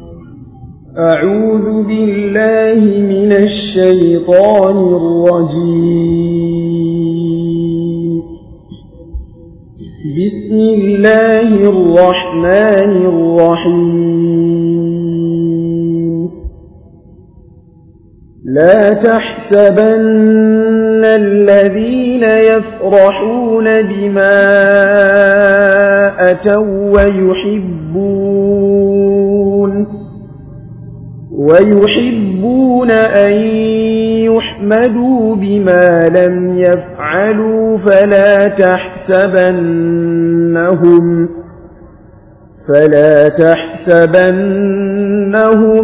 أعوذ بالله من الشيطان الرجيم بسم الله الرحمن الرحيم لا تحسبن الذين يفرحون بما أتوا ويحبون ويحبون أن يحمدوا بما لم يفعلوا فلا تحسبنهم فلا تحسبنهم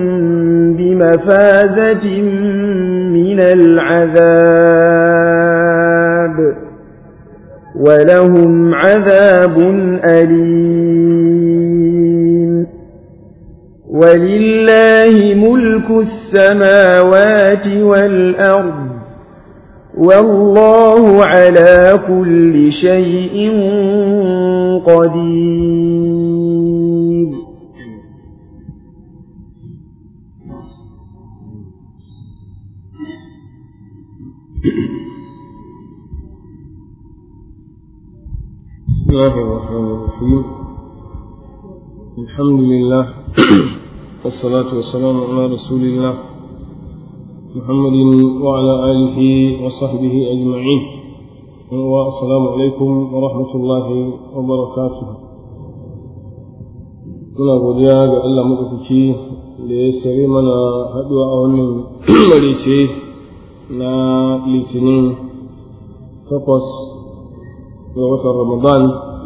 بمفازة من العذاب ولهم عذاب أليم ولله ملك السماوات والأرض والله على كل شيء قدير بسم الله الرحمن الرحيم الحمد لله والصلاة والسلام على رسول الله محمد وعلى آله وصحبه أجمعين والسلام عليكم ورحمة الله وبركاته muna godiya ga Allah maɗaukaki da ya sare mana haɗuwa a wannan marice na litinin takwas ga watan ramadan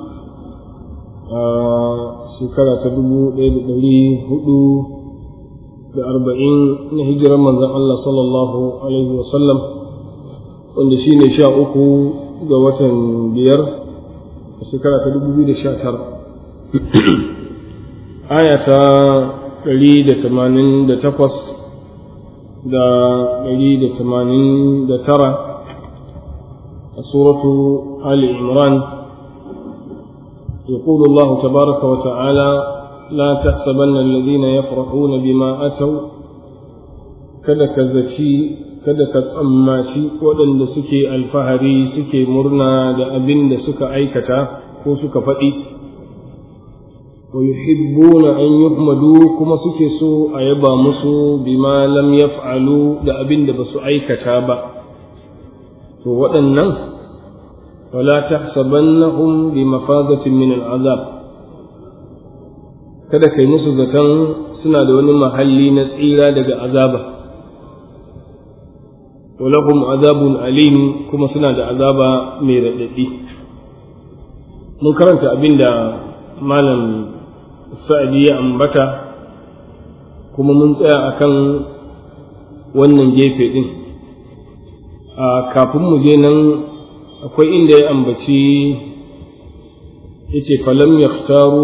a shekara ta dubu ɗaya da ɗari hudu da arba'in na hijirar manzan Allah sallallahu alaihi wasallam wanda shi ne sha uku ga watan biyar a shekara ta dubu biyu da sha tara aya ta ɗari da tamanin da takwas da ɗari da tamanin da tara a suratu ali imran يقول الله تبارك وتعالى لا تحسبن الذين يفرحون بما أتوا kada ka zaci kada ka tsammaci waɗanda suke alfahari suke murna da abin da suka aikata ko suka faɗi wa yuhibbuna an yuhmadu kuma suke so a yaba musu bima lam yaf'alu da abin da basu aikata ba to waɗannan ولا تحسبنهم بمفازة من العذاب kada kai musu zaton suna da wani mahalli na tsira daga azaba walahum azabun alim kuma suna da azaba mai raɗaɗi mun karanta abin da malam sa'adi ya ambata kuma mun tsaya akan wannan gefe ɗin kafin mu je nan akwai inda ya ambaci yace falam yaktaru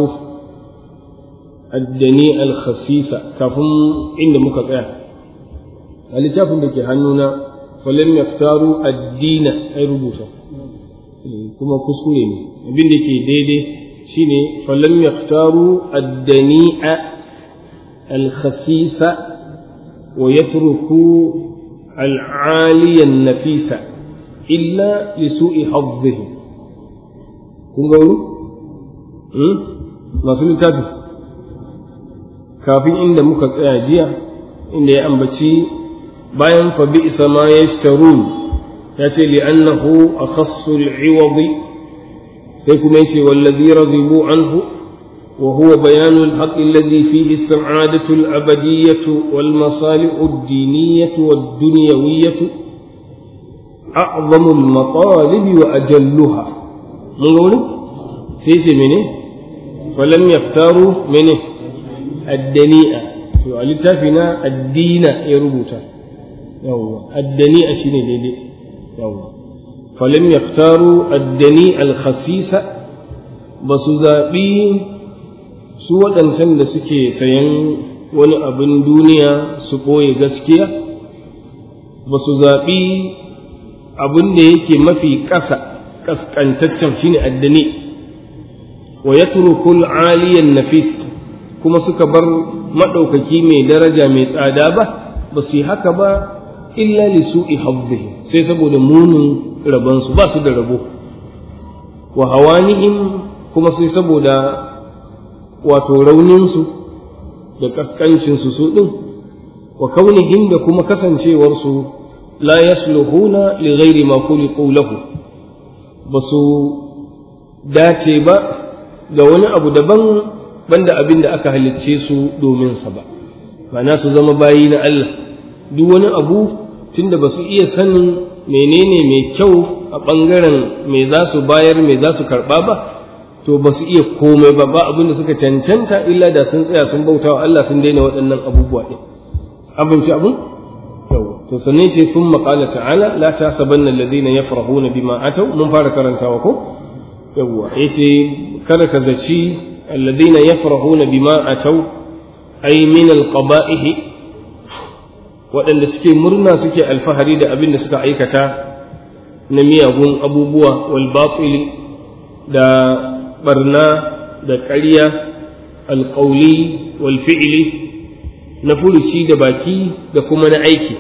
addani al-khasisa kafin inda muka tsaya a littafin da ke hannuna falam yaktaru addina ai rubuta kuma kuskure ne abin da ke daidai shine falam yaktaru addani'a al-khasisa wa yatruku al-aliyan nafisa illa li su'i hazzihim kun ga wuri masu littafi kafin inda muka tsaya jiya inda ya ambaci bayan fa bi isa ma yashtarun ya ce li annahu akhassu al-iwad sai kuma yace wallazi radibu anhu وهو بيان الحق الذي فيه السعادة الأبدية والمصالح الدينية والدنيوية أعظم المطالب وأجلها من قوله سيسي منه فلم يختاروا منه الدنيئة ولتافنا الدين يربوتا الدنيئة شنو ديدي فلم يختاروا الدنيء الخسيس بس zaɓi su waɗancan da suke sayan wani abin duniya su ɓoye gaskiya ba su zaɓi abin da yake mafi ƙasa ƙasƙantaccen shine addani wa ya turukul aliyan nafis kuma suka bar maɗaukaki mai daraja mai tsada ba ba su yi haka ba illa li su'i hazzihim sai saboda munin rabansu ba su da rabo wa hawanihim kuma sai saboda wato rauninsu da kaskancinsu su ɗin wa kaunihim da kuma kasancewarsu la yasluhuna li ghairi ma khuliqu lahu ba su dace ba da wani abu daban banda abin da aka halicce su domin sa ba ma'ana su zama bayi na Allah duk wani abu tunda ba su iya sanin menene mai kyau a ɓangaren me za su bayar me za su karɓa ba to ba su iya komai ba ba abin da suka cancanta illa da sun tsaya sun bauta wa Allah sun daina waɗannan abubuwa ɗin abin ci abin yau to sannan ce sun maƙala ta'ala la ta sabanna alladhina yafrahuna bima atau mun fara karantawa ko yawwa yace kada ka zaci alladhina yafrahuna bima atau ay min alqaba'ihi waɗanda suke murna suke alfahari da abin da suka aikata na miyagun abubuwa wal batili da barna da ƙarya alƙauli wal fi'li na furuci da baki da kuma na aiki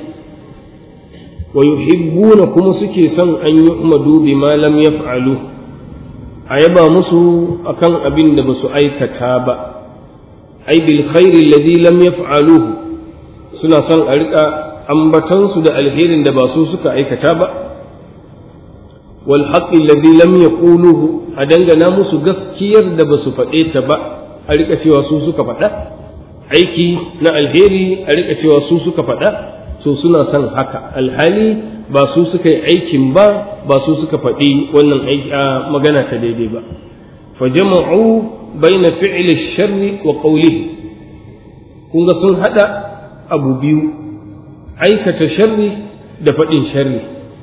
wa yuhibbuna kuma suke son an yi umadu bima lam yaf'alu a yaba musu akan abin da basu aikata ba ai bil khairi alladhi lam yaf'aluhu suna son a rika ambatansu da alherin da ba su suka aikata ba wal haqqi alladhi lam yaquluhu a dangana musu gaskiyar da ba su faɗe ta ba a rika cewa su suka faɗa aiki na alheri a rika cewa su suka faɗa to suna son haka alhali ba su suka yi aikin ba ba su suka faɗi wannan magana ta daidai ba fa jama'u baina fi'li sharri wa qawlihi kun ga sun hada abu biyu aikata sharri da faɗin sharri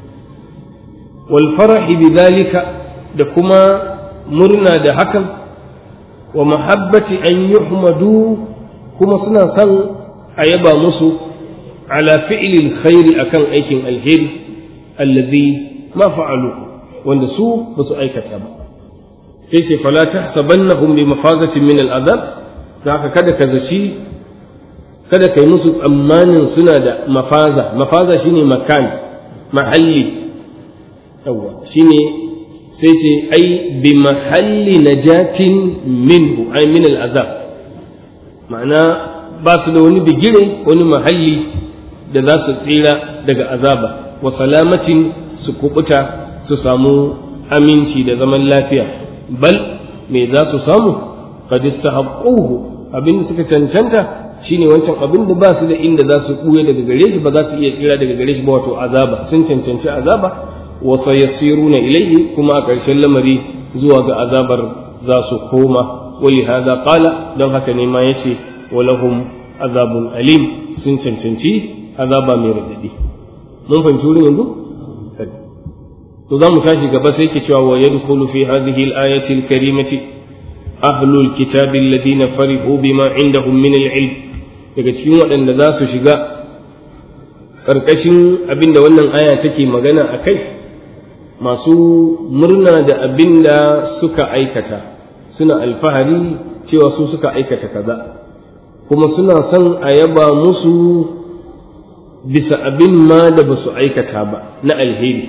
wal farahi bidhalika da kuma murna da hakan wa mahabbati an yuhmadu kuma suna son a yaba musu ala fi'lil khairi akan aikin alheri allazi ma fa'alu wanda su ba su aikata ba sai ce fala tahsabannahum bi mafazatin min al'adab haka kada ka zaci kada kai musu tsammanin suna da mafaza mafaza shine makan mahalli yawa shine sai ce ai bi mahalli najatin minhu ai min al'azab ma'ana ba su da wani bigire wani mahalli da za su tsira daga azaba wa salamatin su kubuta su samu aminci da zaman lafiya bal me za su samu qad istahaqquhu abin da suka cancanta shine wancan abin da ba su da inda za su buye daga gare shi ba za su iya tsira daga gare shi ba wato azaba sun cancanci azaba wa sayasiruna ilayhi kuma a ƙarshen lamari zuwa ga azabar za su koma wali hada qala don haka ne ma yace walahum azabun alim sun cancanci azaba mai radadi mun fahimci wurin yanzu to za mu tashi gaba sai ke cewa wa yadkhulu fi hadhihi al-ayati al-karimati ahlul kitabi alladhina farihu bima indahum min al-ilm daga cikin waɗanda za su shiga ƙarƙashin abinda wannan aya take magana a kai masu murna da abinda suka aikata suna alfahari cewa su suka aikata kaza kuma suna son a yaba musu bisa abin ma da ba su aikata ba na alheri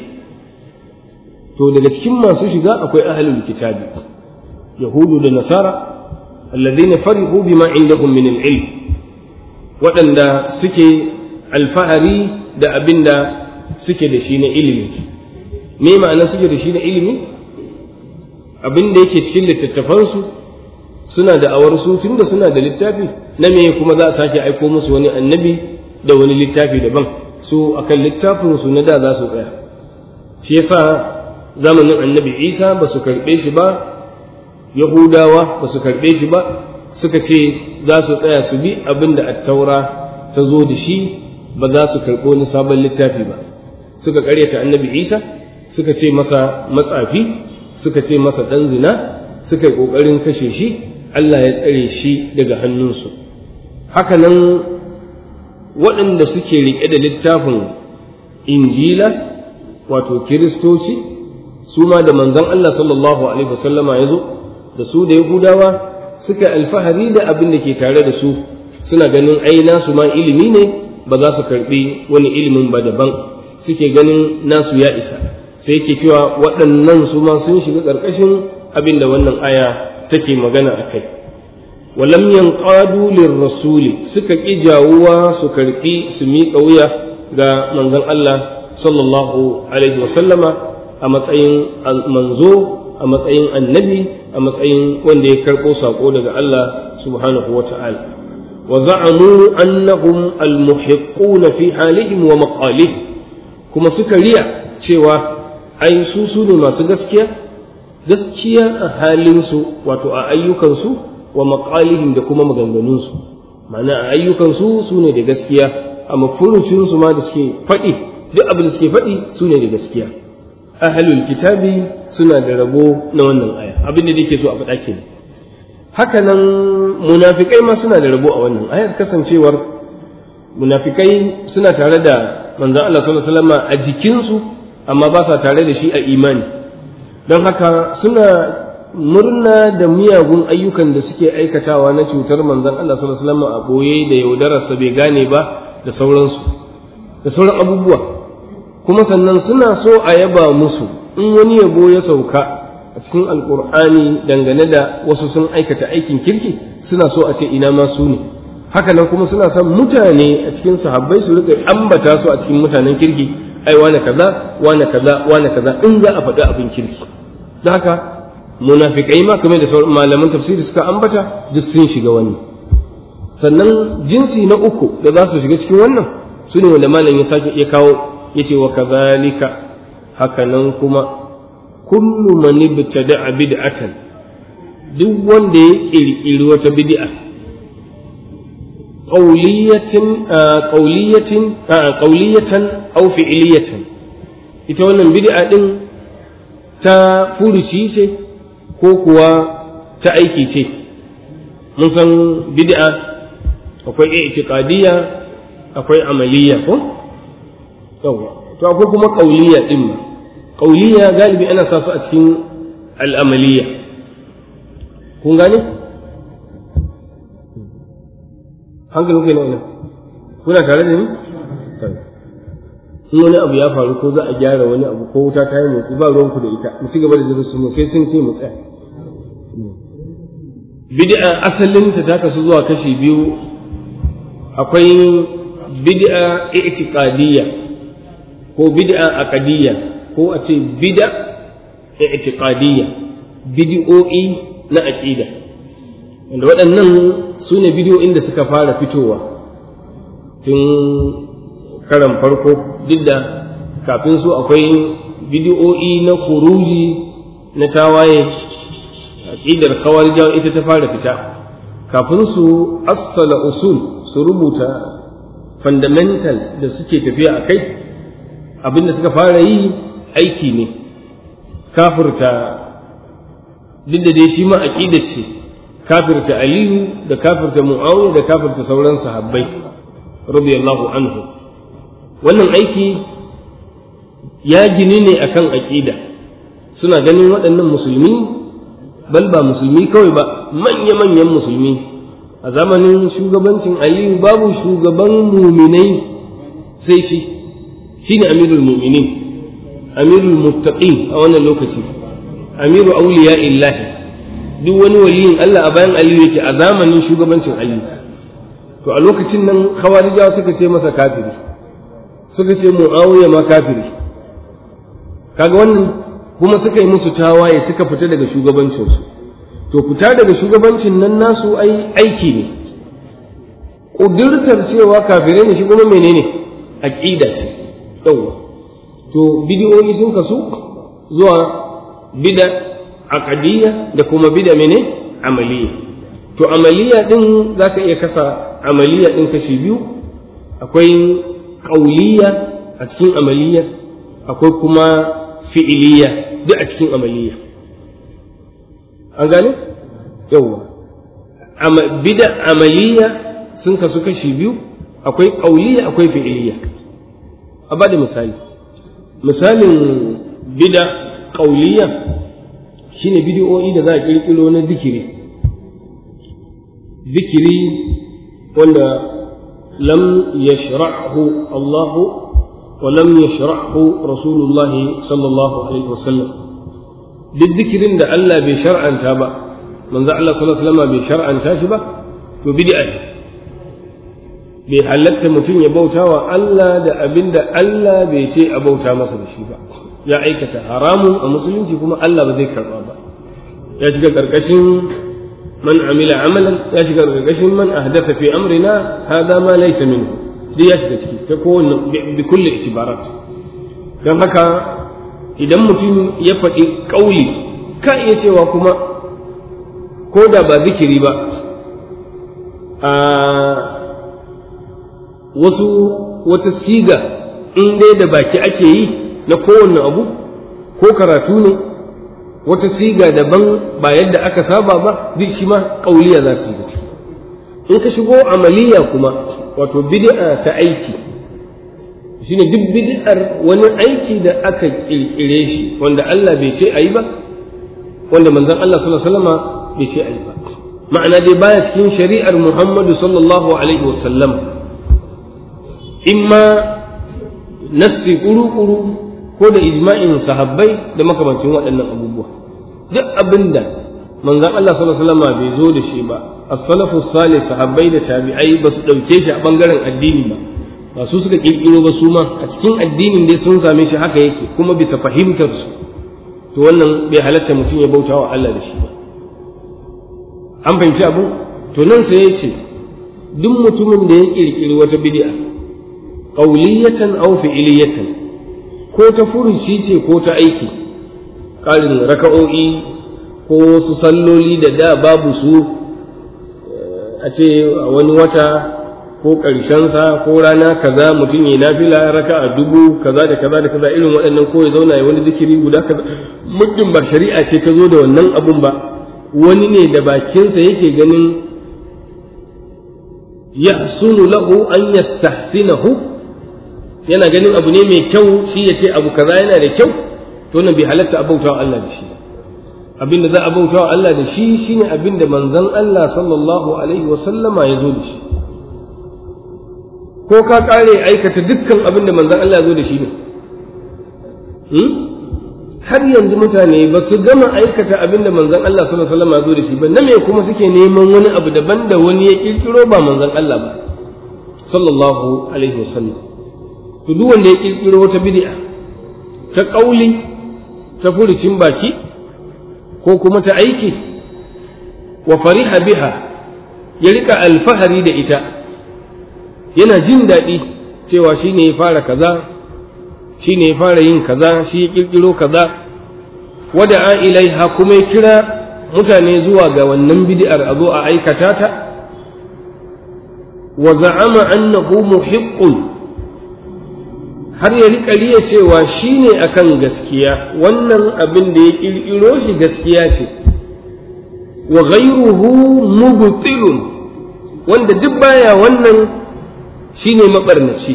to daga cikin masu shiga akwai ahlul kitabi yahudu da nasara alladhina farihu bima indahum min al-ilm waɗanda suke alfahari da abin da suke da shi na ilimi me ma'ana suke da shi na ilimi abin da yake cikin littattafansu suna da awar su tunda suna da littafi na me kuma za a sake aiko musu wani annabi da wani littafi daban su akan littafin su na da za su tsaya shi yasa zamanin annabi isa ba su karɓe shi ba yahudawa ba su karɓe shi ba suka ce za su tsaya su bi abin da attaura ta zo da shi ba za su karɓo wani sabon littafi ba suka ƙaryata annabi isa suka ce masa matsafi suka ce masa ɗan zina suka yi ƙoƙarin kashe shi allah ya tsare shi daga hannunsu haka nan waɗanda suke riƙe da littafin injila wato kiristoci su ma da manzon allah sallallahu alaihi wasallama ya zo da su da yahudawa suka alfahari da abin da ke tare da su suna ganin ai nasu ma ilimi ne ba za su karbi wani ilimin ba daban suke ganin nasu ya isa sai yake cewa waɗannan su ma sun shiga ƙarƙashin abin da wannan aya take magana a kai walam yanqadu lirrasuli suka ƙi jawuwa su karɓi su miƙa wuya ga manzon Allah sallallahu alaihi wa sallama a matsayin manzo a matsayin annabi a matsayin wanda ya karɓo saƙo daga Allah subhanahu wa ta'ala wa za'amu annahum almuhiqquna fi halihim wa maqalihim kuma suka riya cewa ai su su ne masu gaskiya gaskiya a halinsu wato a ayyukansu wa maqalihim da kuma maganganunsu ma'ana a ayyukansu su ne da gaskiya a mafurucinsu ma da suke faɗi duk abin da suke faɗi su ne da gaskiya ahlul kitabi suna da rabo na wannan aya abin da yake so a faɗa kenan haka nan munafikai ma suna da rabo a wannan ayar kasancewar munafikai suna tare da manzon Allah sallallahu alaihi wasallam a jikinsu amma ba sa tare da shi a imani don haka suna murna da miyagun ayyukan da suke aikatawa na cutar manzon Allah sallallahu alaihi wasallam a boye da yaudararsa bai gane ba da sauransu da sauran abubuwa kuma sannan suna so a yaba musu in wani yabo ya sauka a cikin alkur'ani dangane da wasu sun aikata aikin kirki suna so a ce ina ma su ne haka nan kuma suna son mutane a cikin sahabbai su rika ambata su a cikin mutanen kirki ai wane kaza wane kaza wane kaza in za a faɗi abin kirki don haka munafikai ma kamar da sauran malaman tafsiri suka ambata duk sun shiga wani sannan jinsi na uku da za su shiga cikin wannan su ne wanda malam ya sake ya kawo ya ce wa kazalika haka nan kuma kullu man ibtada'a bid'atan duk wanda ya kirkiri wata bid'a qawliyatin qawliyatin qawliyatan aw fi'liyatan ita wannan bid'a din ta furuci ce ko kuwa ta aiki ce mun san bid'a akwai i'tiqadiyya akwai amaliyya ko yawa to akwai kuma qawliya din ma qawliya galibi ana sa su a cikin al'amaliyya kun gane hankalin kai na ina kuna tare da ni in wani abu ya faru ko za a gyara wani abu ko wuta ta yi motsi ba ruwanku da ita mu ci gaba da darasin mu sai sun ce mu tsaya bid'a asalin ta ta kasu zuwa kashi biyu akwai bid'a i'tiqadiyya ko bid'a aqdiyya ko a ce bid'a i'tiqadiyya bid'o'i na aqida wanda waɗannan su ne bidiyoyin da suka fara fitowa tun karan farko duk da kafin su akwai bidiyo'i na kuruji na tawaye aqidar kawarijawa ita ta fara fita kafin su assala usul su rubuta fundamental da suke tafiya a kai abinda suka fara yi aiki ne kafirta duk da dai shi ma aqidar ce kafirta aliyu da kafirta mu'awiya da kafirta sauran sahabbai radiyallahu anhu wannan aiki ya gini ne akan aqida suna ganin waɗannan musulmi bal ba musulmi kawai ba manya-manyan musulmi a zamanin shugabancin aliyu babu shugaban muminai sai shi shine amirul muminin amirul muttaqin a wannan lokaci amiru auliya illahi duk wani waliyin Allah a bayan aliyu yake a zamanin shugabancin aliyu to a lokacin nan khawarijawa suka ce masa kafiri suka ce muawiya ma kafiri kaga wannan kuma suka yi musu tawaye suka fita daga shugabancinsu to fita daga shugabancin nan nasu ai aiki ne ƙudurtar cewa kafirai ne shi kuma menene aqida ce yawa to bidiyoyi sun kasu zuwa bida aqadiyya da kuma bida mene amaliya to amaliya din zaka iya kasa amaliya din kashi biyu akwai qauliya a cikin amaliya akwai kuma fi'iliya duk a cikin amaliya an gane yawa bida amaliya sun kasu kashi biyu akwai qauliya akwai fi'iliya a bada misali misalin bida qauliya shine bidiyoyi da za a kirkiro na zikiri zikiri wanda lam yashra'hu Allah wa lam yashra'hu Rasulullahi sallallahu alaihi wasallam duk zikirin da Allah bai shar'anta ba manzo Allah sallallahu alaihi wasallam bai shar'anta shi ba to bid'a ne bai halatta mutum ya bauta wa Allah da abin da Allah bai ce a bauta masa da shi ba ya aikata haramun a musulunci kuma Allah ba zai karba ba ya shiga karkashin man amila amalan ya shiga karkashin man ahdatha fi amrina hada ma laysa minhu duk ya shiga ciki ta kowanne bi kulli itibarat dan haka idan mutum ya faɗi ƙauli ka iya cewa kuma ko da ba zikiri ba a wasu wata siga in dai da baki ake yi na kowanne abu ko karatu ne wata siga daban ba yadda aka saba ba duk shi ma ƙauliya za su yi in ka shigo amaliya kuma wato bid'a ta aiki shine duk bid'ar wani aiki da aka kirkire shi wanda Allah bai ce ayi ba wanda manzon Allah sallallahu alaihi wasallam bai ce ayi ba ma'ana dai baya cikin shari'ar Muhammadu sallallahu alaihi wasallam imma nassi kuru-kuru ko da ijma'in sahabbai da makamancin waɗannan abubuwa duk abinda manzon Allah sallallahu alaihi wasallam bai zo da shi ba as-salafu salih sahabbai da tabi'ai ba su dauke shi a bangaren addini ba ba su suka kirkiro ba su ma a cikin addinin dai sun same shi haka yake kuma bisa fahimtar su to wannan bai halatta mutum ya bauta wa Allah da shi ba an fahimci abu to nan sai ya ce duk mutumin da ya kirkiri wata bid'a qauliyatan aw fi'liyatan ko ta furuci ce ko ta aiki ƙarin raka'o'i ko su salloli da da babu su a ce a wani wata ko ƙarshensa ko rana kaza mutum ya nafila raka a dubu kaza da kaza da kaza irin waɗannan ko ya zauna ya wani zikiri guda kaza muddin ba shari'a ce ta zo da wannan abun ba wani ne da bakinsa yake ganin yahsunu lahu an yastahsinahu yana ganin abu ne mai kyau shi ya ce abu kaza yana da kyau to nan bai halatta a bautawa Allah da shi abinda za a bautawa Allah da shi shine abinda manzon Allah sallallahu alaihi wa sallama ya zo da shi ko ka kare aikata dukkan abin da manzon Allah ya zo da shi ne har yanzu mutane ba su gama aikata abin da manzon Allah sallallahu alaihi wasallam ya zo da shi ba na me kuma suke neman wani abu daban da wani ya kirkiro ba manzon Allah ba sallallahu alaihi wasallam to duk wanda ya kirkiro wata bid'a ta kauli ta furucin baki ko kuma ta aiki wa fariha biha ya rika alfahari da ita yana jin daɗi cewa shi ne ya fara kaza shi ne ya fara yin kaza shi ya ƙirƙiro kaza wada a ilaiha kuma ya kira mutane zuwa ga wannan bid'ar a zo a aikata ta wa za'ama annahu muhiqqun har ya riƙa riya cewa shi ne akan gaskiya wannan abin da ya ƙirƙiro shi gaskiya ce wa ghayruhu mubtilun wanda duk baya wannan shine mabarnaci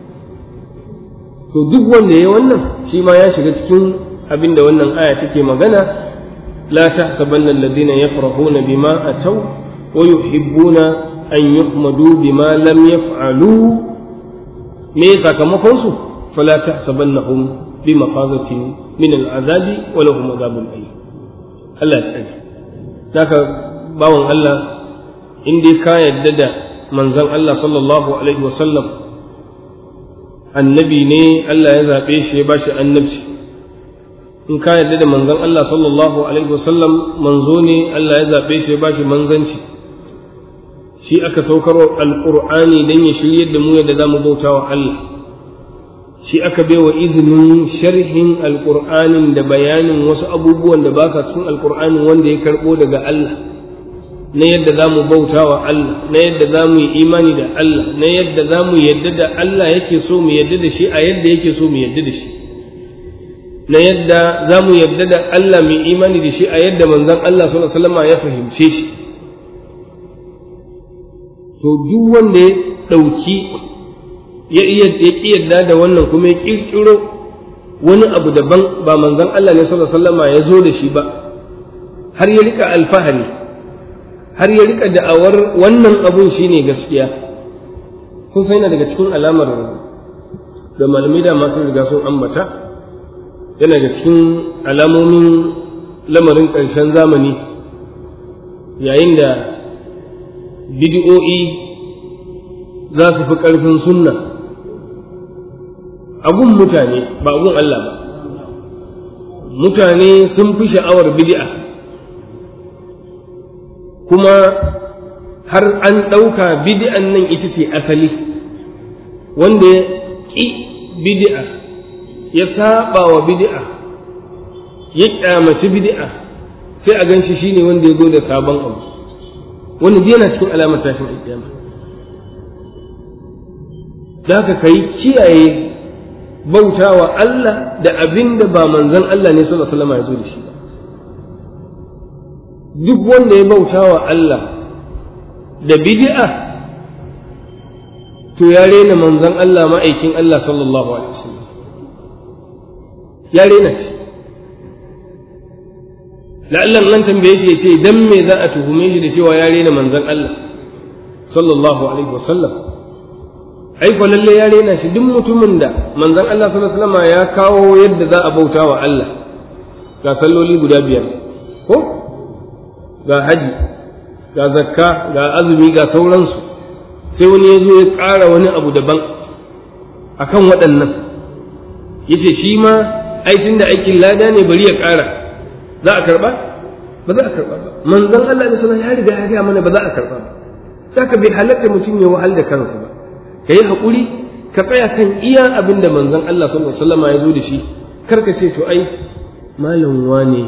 to duk wanda ya wannan shi ma ya shiga cikin abin da wannan aya take magana la tahsabanna alladhina yafrahuna bima ataw wa yuhibbuna an yuhmadu bima lam yaf'alu me sakamakon su fala tahsabannahum bi mafazatin min al'azabi wa lahum adhabun alim Allah ya tsare haka bawan Allah in dai ka yadda da manzon Allah sallallahu alaihi wasallam annabi ne Allah ya zaɓe shi ya bashi annabci in ka yarda da manzon Allah sallallahu alaihi wasallam manzo ne Allah ya zaɓe shi ya bashi manzanci shi aka saukar alqur'ani dan ya shiryar da mu yadda zamu bauta wa Allah shi aka baiwa izinin sharhin alqur'anin da bayanin wasu abubuwan da ba sa cikin alqur'anin wanda ya karbo daga Allah na yadda za mu bauta wa Allah na yadda za mu yi imani da Allah na yadda za mu yadda da Allah yake so mu yadda da shi a yadda yake so mu yadda da shi na yadda za mu yadda da Allah mu yi imani da shi a yadda manzon Allah sallallahu alaihi wasallam ya fahimce shi to duk wanda ya ɗauki ya iya yadda da wannan kuma ya kirkiro wani abu daban ba manzon Allah ne sallallahu alaihi wasallam ya zo da shi ba har ya rika alfahari har ya rika da'awar wannan abun shine gaskiya kun sai daga cikin alamar da malamai da masu riga sun ambata yana da cikin alamomin lamarin ƙarshen zamani yayin da bidi'o'i za su fi ƙarfin sunna abun mutane ba abun Allah ba mutane sun fi sha'awar bid'a kuma har an ɗauka bid'an nan ita ce asali wanda ya ƙi bid'a ya saba wa bid'a ya ƙyamaci bid'a sai a gan shi shine wanda ya zo da sabon abu wanda yana cikin alamar tashin alƙiyama da ka kai kiyaye bautawa Allah da abin da ba manzon Allah ne sallallahu alaihi wasallam ya zo da shi ba duk wanda ya bautawa Allah da bid'a to ya rena manzon Allah ma'aikin Allah sallallahu alaihi wasallam ya rena shi la'allan nan tambaye shi ce dan me za a tuhume shi da cewa ya rena manzon Allah sallallahu alaihi wasallam ai ko lalle ya rena shi duk mutumin da manzon Allah sallallahu alaihi wasallam ya kawo yadda za a bauta wa Allah ga salloli guda biyar ko ga haji ga zakka ga azumi ga sauransu sai wani ya zo ya ƙara wani abu daban akan waɗannan yace shi ma aikin da aikin lada ne bari ya ƙara za a karɓa ba za a karɓa ba manzon Allah ne sallallahu ya riga ya gaya mana ba za a karɓa ba saka bai halatta mutum ya wahal da kansa ba ka yi haƙuri ka tsaya kan iya abin da manzon Allah sallallahu alaihi wasallam ya zo da shi kar ka ce to ai malam wane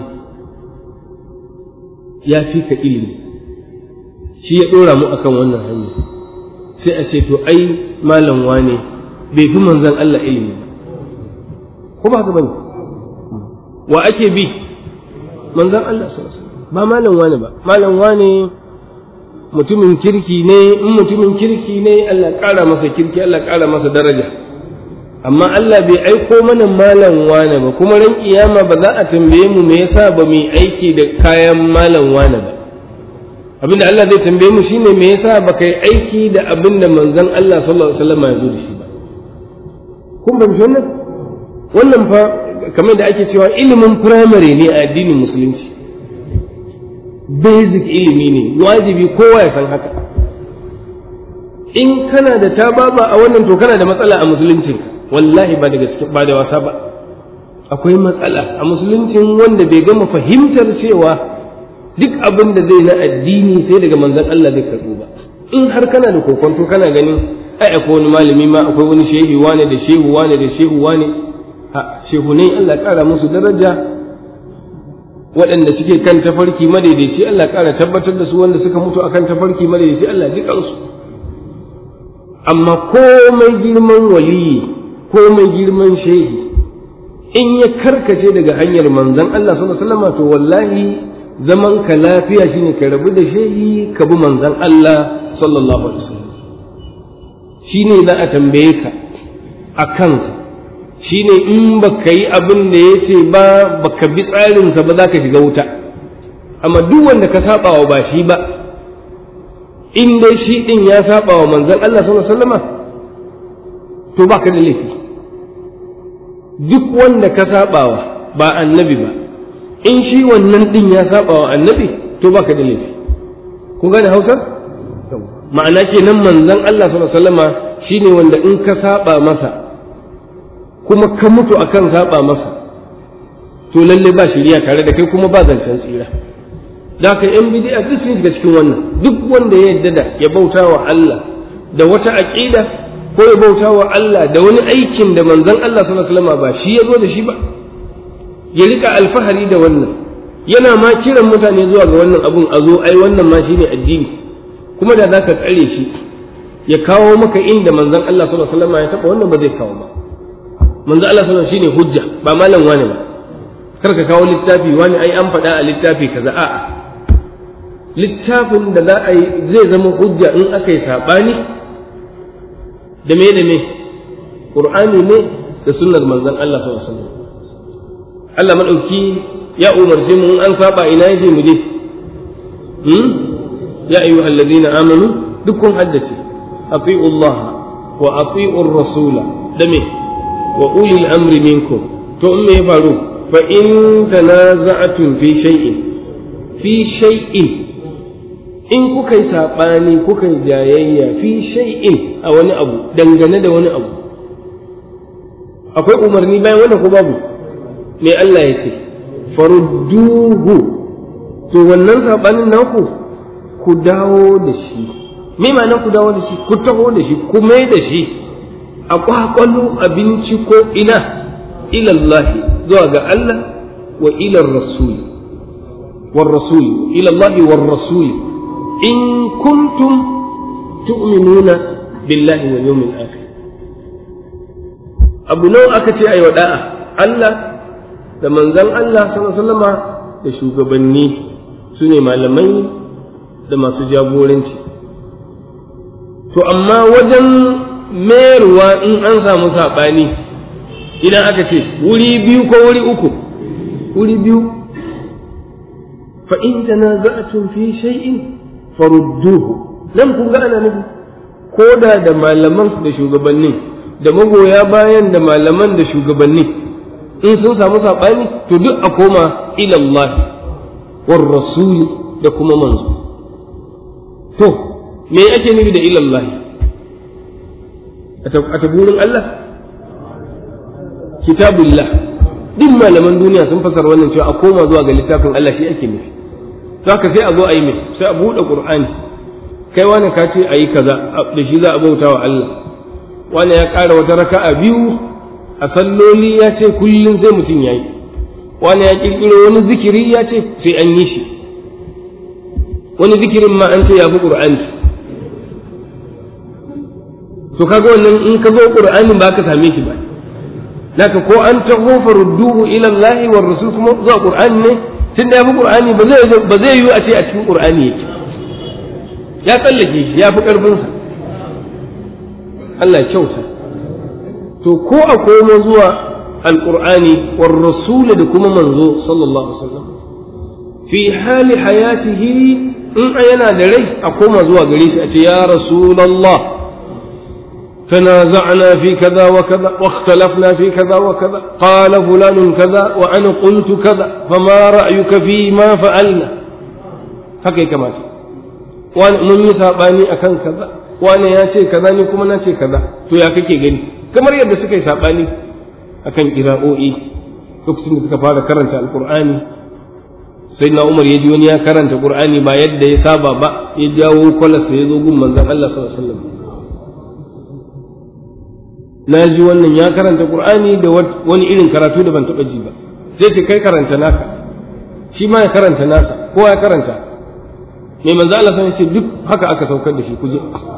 ya fi ka ilimi shi ya ɗora mu akan wannan hanya sai a ce to ai malam wane bai fi manzon Allah ilimi ba ko ba haka bane wa ake bi manzon Allah sallallahu alaihi wasallam ba malam wane ba malam wane mutumin kirki ne in mutumin kirki ne Allah ƙara masa kirki Allah ƙara masa daraja amma Allah bai aiko mana malam wane ba kuma ran kiyama ba za a tambaye mu me yasa ba mu aiki da kayan malam wane ba abinda Allah zai tambaye mu shine me yasa ba kai aiki da abinda manzon Allah sallallahu alaihi wasallam ya zo da shi ba kun ban wannan wannan fa kamar da ake cewa ilimin primary ne a addinin musulunci basic ilimi ne wajibi kowa ya san haka in kana da tababa a wannan to kana da matsala a musuluncin wallahi ba da gaske ba da wasa ba akwai matsala a musuluncin wanda bai gama fahimtar cewa duk abin da zai na addini sai daga manzon Allah zai karɓo ba in har kana da kokonto kana ganin ai akwai wani malami ma akwai wani shehi wane da shehu wane da shehu wane ha shehu ne Allah ƙara musu daraja waɗanda suke kan tafarki madaidaici Allah ƙara tabbatar da su wanda suka mutu akan tafarki madaidaici Allah ji kansu amma komai girman waliyi komai girman shehi in ya karkace daga hanyar manzon Allah sallallahu alaihi wasallam to wallahi zaman ka lafiya shine ka rabu da shehi ka bi manzon Allah sallallahu alaihi wasallam shine za a tambaye ka a kansa shine in baka yi abin da ya ce ba baka bi tsarinsa ba za ka shiga wuta amma duk wanda ka saba wa ba shi ba in dai shi din ya saba wa manzon Allah sallallahu alaihi wasallam to baka da laifi duk wanda ka saba wa ba annabi ba in shi wannan din ya saba wa annabi to baka da laifi kun gane Hausa ma'ana kenan manzon Allah sallallahu alaihi wasallam shine wanda in ka saba masa kuma ka mutu akan saba masa to lalle ba shiriya tare da kai kuma ba zancen tsira da ka yan bid'a duk sun shiga cikin wannan duk wanda ya yarda da ya bauta wa Allah da wata aqida ko ya bauta wa Allah da wani aikin da manzon Allah sallallahu alaihi wasallam ba shi ya zo da shi ba ya rika alfahari da wannan yana ma kiran mutane zuwa ga wannan abun a zo ai wannan ma shine addini kuma da zaka tsare shi ya kawo maka inda manzon Allah sallallahu alaihi wasallam ya taba wannan ba zai kawo ba manzo Allah sallallahu shine hujja ba malam wani ba kar ka kawo littafi wani ai an faɗa a littafi kaza a'a littafin da za a yi zai zama hujja in aka yi saɓani da me da me qur'ani ne da sunnar manzon Allah sallallahu alaihi wasallam Allah madauki ya umarce mu in an saba ina yaje mu je hmm ya ayyuha alladhina amanu dukkan haddace ati'u Allah wa ati'u rasula da me wa ulil amri minkum to in me ya faru fa in tanaza'tum fi shay'in fi shay'in in kuka yi saɓani kuka yi jayayya fi shay'in a wani abu dangane da wani abu akwai umarni bayan wannan ko babu me Allah ya ce farudduhu to wannan saɓanin naku ku dawo da shi me ma'ana ku dawo da shi ku taho da shi ku mai da shi a kwakwalo abinci ko ina ilallahi zuwa ga Allah wa ilar rasuli war rasuli ilallahi war rasuli in kuntum tu'minuna billahi wal yawmil akhir abu nawa aka ce ayi da'a Allah da manzon Allah sallallahu alaihi wasallama da shugabanni su ne malamai da masu jagoranci to amma wajen mayarwa in an samu saɓani idan aka ce wuri biyu ko wuri uku wuri biyu fa in tanaza'tum fi shay'in farudduhu nan kun ga ana nufi ko da da malaman da shugabanni da magoya bayan da malaman da shugabanni in sun samu saɓani to duk a koma ilallahi war rasuli da kuma manzo to me ake nufi da ilallahi a taburin Allah kitabullah duk malaman duniya sun fasar wannan cewa a koma zuwa ga littafin Allah shi ake nufi haka sai a zo a yi mai sai a buɗe ƙur'ani kai wani ka ce a yi kaza da shi za a bauta wa Allah wani ya ƙara wata raka'a biyu a salloli ya ce kullum sai mutum ya yi wani ya ƙirƙiro wani zikiri ya ce sai an yi shi wani zikirin ma an ce ya fi ƙur'ani to kaga wannan in ka zo ƙur'anin ba ka same shi ba naka ko an taho farudduhu ila Allah war rasul kuma zuwa ƙur'ani ne tun da ya fi ƙur'ani ba zai ba zai yiwu a ce a cikin ƙur'ani yake ya tsallake shi ya fi ƙarfinsa Allah ya kyauta to ko a komo zuwa alƙur'ani war rasul da kuma manzo sallallahu alaihi wasallam fi hali hayatihi in yana da rai a koma zuwa gare shi a ce ya rasulullah تنازعنا في كذا وكذا واختلفنا في كذا وكذا قال فلان كذا وأنا قلت كذا فما رأيك فيما فعلنا هكذا كما wani mun yi saɓani a kan kaza wani ya ce kaza ni kuma na ce kaza to ya kake gani kamar yadda suka yi saɓani a kan ƙira'o'i lokacin da suka fara karanta alƙur'ani sai na umar ya ji wani ya karanta ƙur'ani ba yadda ya saba ba ya jawo kwalarsa ya zo gun manzon Allah sallallahu alaihi wasallam na ji wannan ya karanta qur'ani da wani irin karatu da ban taɓa ji ba sai ce kai karanta naka shi ma ya karanta nasa ko ya karanta mai manzo Allah sai ce duk haka aka saukar da shi kuje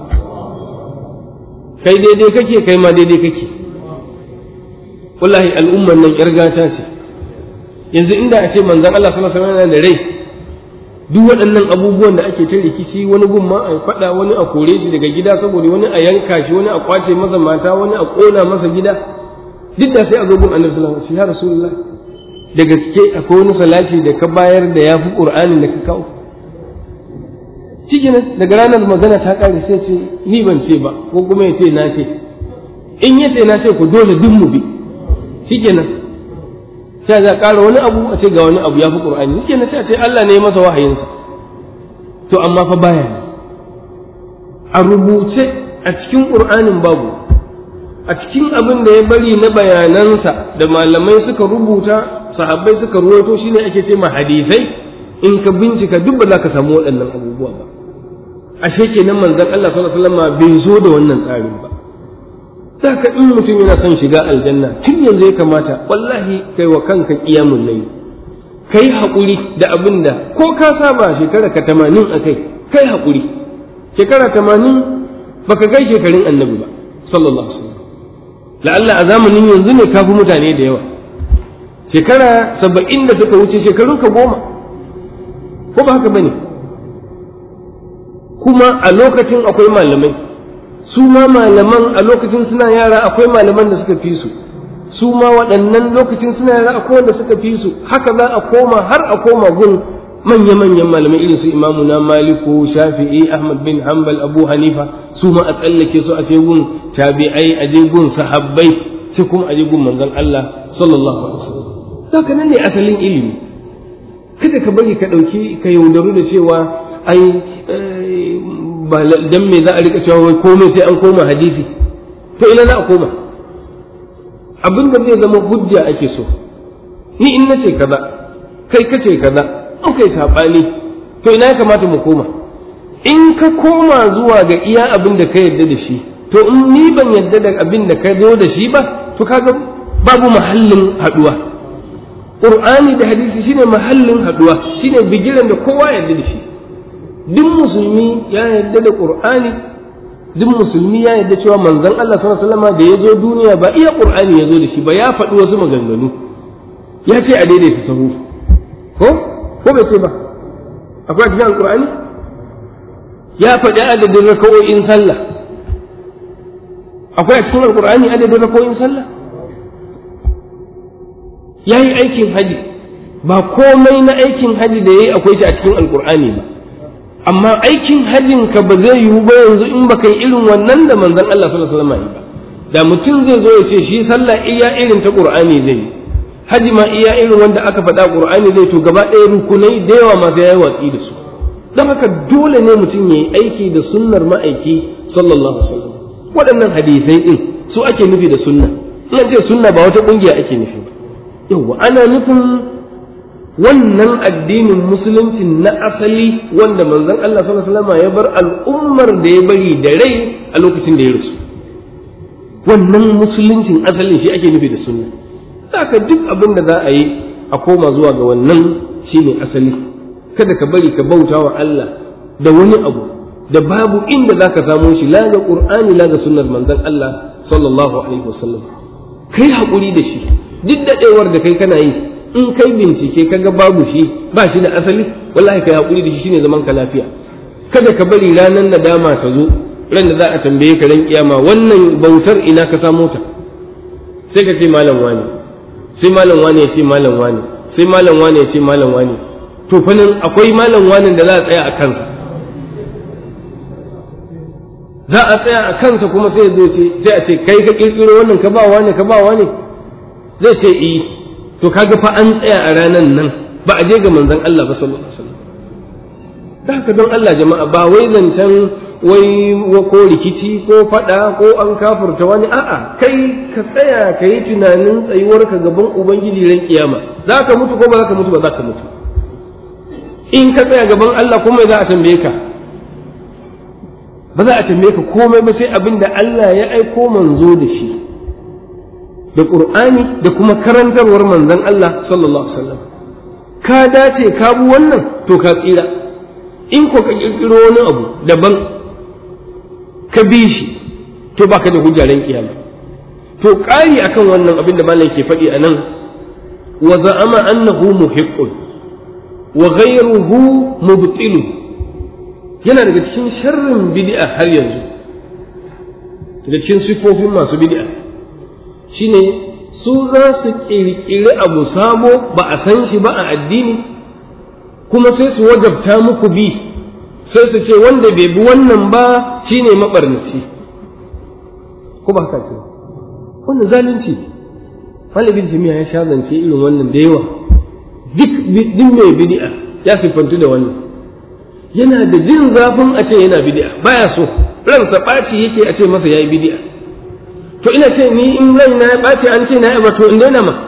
kai daidai kake kai ma daidai kake wallahi al'umman nan kirgata ce yanzu inda a ce manzon Allah sallallahu alaihi wasallam da rai duk waɗannan abubuwan da ake ta rikici wani gun ma a faɗa wani a kore shi daga gida saboda wani a yanka shi wani a kwace masa mata wani a ƙona masa gida duk da sai a zo gun annabi sallallahu alaihi wasallam ya rasulullah da gaske akwai wani salati da ka bayar da yafi qur'anin da ka kawo cikin daga ranar magana ta kare sai ce ni ban ce ba ko kuma ya ce na ce in ya ce na ce ku dole duk mu bi shikenan sai za ƙara wani abu a ce ga wani abu ya fi ƙur'ani yake na sai a ce Allah ne masa wahayinsa to amma fa baya ne a rubuce a cikin ƙur'anin babu a cikin abin da ya bari na bayanansa da malamai suka rubuta sahabbai suka ruwaito shine ake ce ma hadisai in ka bincika duk ba za ka samu waɗannan abubuwa ba ashe kenan manzon Allah sallallahu alaihi wasallam bai zo da wannan tsarin ba saka in mutum yana son shiga aljanna tun yanzu ya kamata wallahi kai wa kanka qiyamul layl kai haƙuri da abin da ko ka saba shekara ka tamanin a kai kai haƙuri shekara tamanin baka kai shekarun annabi ba sallallahu alaihi wasallam la'alla a zamanin yanzu ne kafi mutane da yawa shekara saba'in da suka wuce shekarun ka goma ko ba haka bane kuma a lokacin akwai malamai su ma malaman a lokacin suna yara akwai malaman da suka fi su su ma waɗannan lokacin suna yara akwai wanda suka fi su haka za a koma har a koma gun manya-manyan malamai irin su imamu na maliku shafi'i ahmad bin hanbal abu hanifa su ma a tsallake su a ce gun tabi'ai a je gun sahabbai sai kuma a je gun manzon Allah sallallahu alaihi wasallam saka nan ne asalin ilimi kada ka bari ka dauki ka yaudaru da cewa ai ba dan me za a rika cewa wai komai sai an koma hadisi to ina za a koma abin da zai zama hujja ake so ni in nace kaza kai kace kaza an kai sabani to ina ya kamata mu koma in ka koma zuwa ga iya abin da ka yarda da shi to in ni ban yarda da abin da ka zo da shi ba to kaga babu mahallin haduwa qur'ani da hadisi shine mahallin haduwa shine bigiran da kowa yarda da shi duk musulmi ya yarda da qur'ani duk musulmi ya yarda cewa manzon Allah sallallahu alaihi wasallam da ya zo duniya ba iya qur'ani ya zo da shi ba ya faɗi wasu maganganu ya ce a daidaita sahu ko ko bai ce ba akwai cikin alqur'ani ya faɗi adadin raka'o'in sallah akwai a cikin alqur'ani adadin raka'o'in sallah ya yi aikin haji ba komai na aikin haji da ya yi akwai shi a cikin alqur'ani ba amma aikin hajjin ka ba zai yiwu ba yanzu in baka yi irin wannan da manzon Allah sallallahu alaihi wasallam ba da mutum zai zo ya ce shi sallah iya irin ta qur'ani zai yi haji ma iya irin wanda aka faɗa qur'ani zai to gaba ɗaya rukunai da yawa ma sai yayi watsi da su don haka dole ne mutum ya yi aiki da sunnar ma'aiki sallallahu alaihi wasallam waɗannan hadisai din su ake nufi da sunna in ce sunna ba wata ƙungiya ake nufi ba yawa ana nufin wannan addinin musulunci na asali wanda manzon Allah sallallahu alaihi wasallam ya bar al'ummar da ya bari da rai a lokacin da ya rasu wannan musuluncin asalin shi ake nufi da sunna saka duk abin da za a yi a koma zuwa ga wannan shine asali kada ka bari ka bauta wa Allah da wani abu da babu inda zaka samo shi la ga qur'ani la ga sunnar manzon Allah sallallahu alaihi wasallam kai hakuri da shi duk dadewar da kai kana yi in kai bincike kaga babu shi ba shi da asali wallahi kai hakuri da shi shine zaman ka lafiya kada ka bari ranar nadama ta zo ran da za a tambaye ka ran kiyama wannan bautar ina ka samo ta sai ka ce malam wani sai malam wani ya ce malam wani sai malam wani ya ce malam wani to fa nan akwai malam wani da za a tsaya a kansa za a tsaya a kansa kuma sai zo ce sai a ce kai ka kirkiro wannan ka ba wani ka ba wani zai ce eh to kaga fa an tsaya a ranan nan ba a je ga manzon Allah ba sallallahu alaihi wasallam da haka don Allah jama'a ba wai zancen wai ko rikici ko fada ko an kafurta wani a'a kai ka tsaya ka yi tunanin tsayuwarka gaban ubangiji ran kiyama za ka mutu ko ba za ka mutu ba za ka mutu in ka tsaya gaban Allah kuma za a tambaye ka ba za a tambaye ka komai ba sai abin da Allah ya aiko manzo da shi da Qur'ani da kuma karantarwar manzon Allah sallallahu alaihi wasallam ka dace ka bi wannan to ka tsira in ko ka kirkiro wani abu daban ka bi shi to baka da hujjaren kiyama to ƙari akan wannan abin da malam ke faɗi a nan wa za'ama annahu muhiqqun wa ghayruhu mubtilu yana daga cikin sharrin bid'a har yanzu daga cikin sifofin masu bid'a shine su za su ƙirƙiri abu sabo ba a san shi ba a addini kuma sai su wajabta muku bi sai su ce wanda bai bi wannan ba shine mabarnaci ko ba haka ce wannan zalunci malibin jami'a ya sha zance irin wannan da yawa duk duk mai bid'a ya siffantu da wannan yana da jin zafin a ce yana bid'a baya so ransa ɓaci yake a ce masa yayi bid'a to ina ce ni in rai na ya ɓaci an ce na yi to in daina ma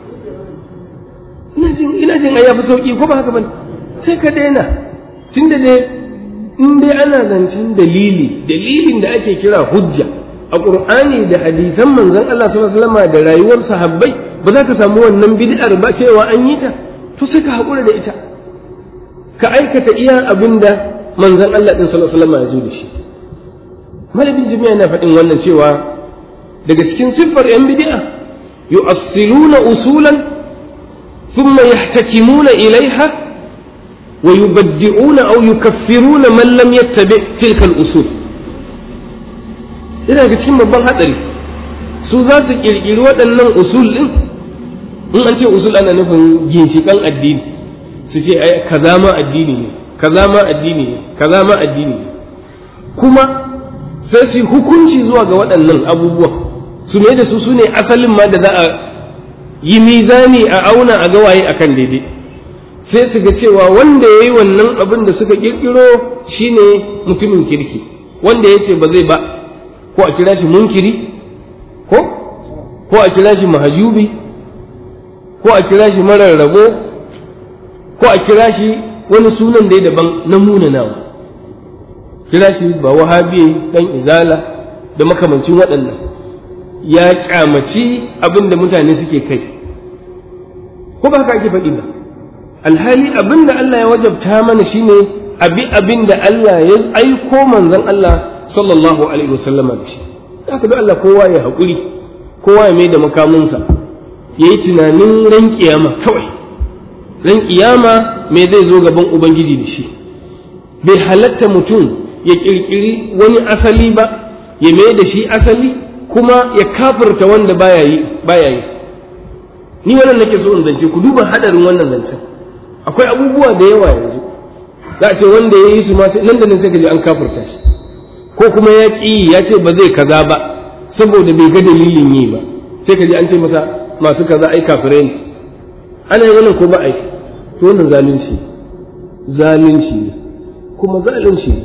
ina jin ina jin ai yafi sauki ko ba haka bane sai ka daina tunda dai in dai ana zancen dalili dalilin da ake kira hujja a qur'ani da hadisan manzon Allah sallallahu alaihi wasallam da rayuwar sahabbai ba za ka samu wannan bid'ar ba cewa an yi ta to sai ka haƙura da ita ka aikata iya abin da manzon Allah din sallallahu alaihi wasallam ya zo da shi malamin jami'a na faɗin wannan cewa daga cikin siffar yan bid'a yu'assiluna usulan thumma yahtakimuna ilaiha wa yubaddi'una aw yukaffiruna man lam yattabi tilka al-usul ina ga cikin babban hatsari su za su kirkiri waɗannan usul din in an ce usul ana nufin ginshiƙan addini su ce ai kaza ma addini ne kaza ma addini ne kaza ma addini ne kuma sai su hukunci zuwa ga waɗannan abubuwan su ne da su su ne asalin ma da za a yi mizani a auna a gawaye akan daidai sai su ga cewa wanda ya yi wannan abin da suka kirkiro shine mutumin kirki wanda ya ce ba zai ba ko a kira shi munkiri ko ko a kira shi mahajubi ko a kira shi marar rabo ko a kira shi wani sunan da ya daban na munanawa kira shi ba wahabi dan izala da makamancin waɗannan ya kyamaci abin da mutane suke kai ko ba haka ake faɗi ba alhali abin da Allah ya wajabta mana shine abi abin da Allah ya aiko manzon Allah sallallahu alaihi wasallam da shi haka da Allah kowa ya haƙuri kowa ya mai da makamunsa ya yi tunanin ran kiyama kawai ran kiyama me zai zo gaban ubangiji da shi bai halatta mutum ya kirkiri wani asali ba ya mai da shi asali kuma ya kafirta wanda baya yi baya yi ni wannan nake so in zance ku duba hadarin wannan zancen akwai abubuwa da yawa yanzu za a ce wanda ya yi su ma nan da nan sai ka ji an kafirta shi ko kuma ya ƙi ya ce ba zai kaza ba saboda bai ga dalilin yi ba sai ka ji an ce masa masu kaza ai kafirai ne ana yi wannan ko ba ai to wannan zalunci zalunci ne kuma zalunci ne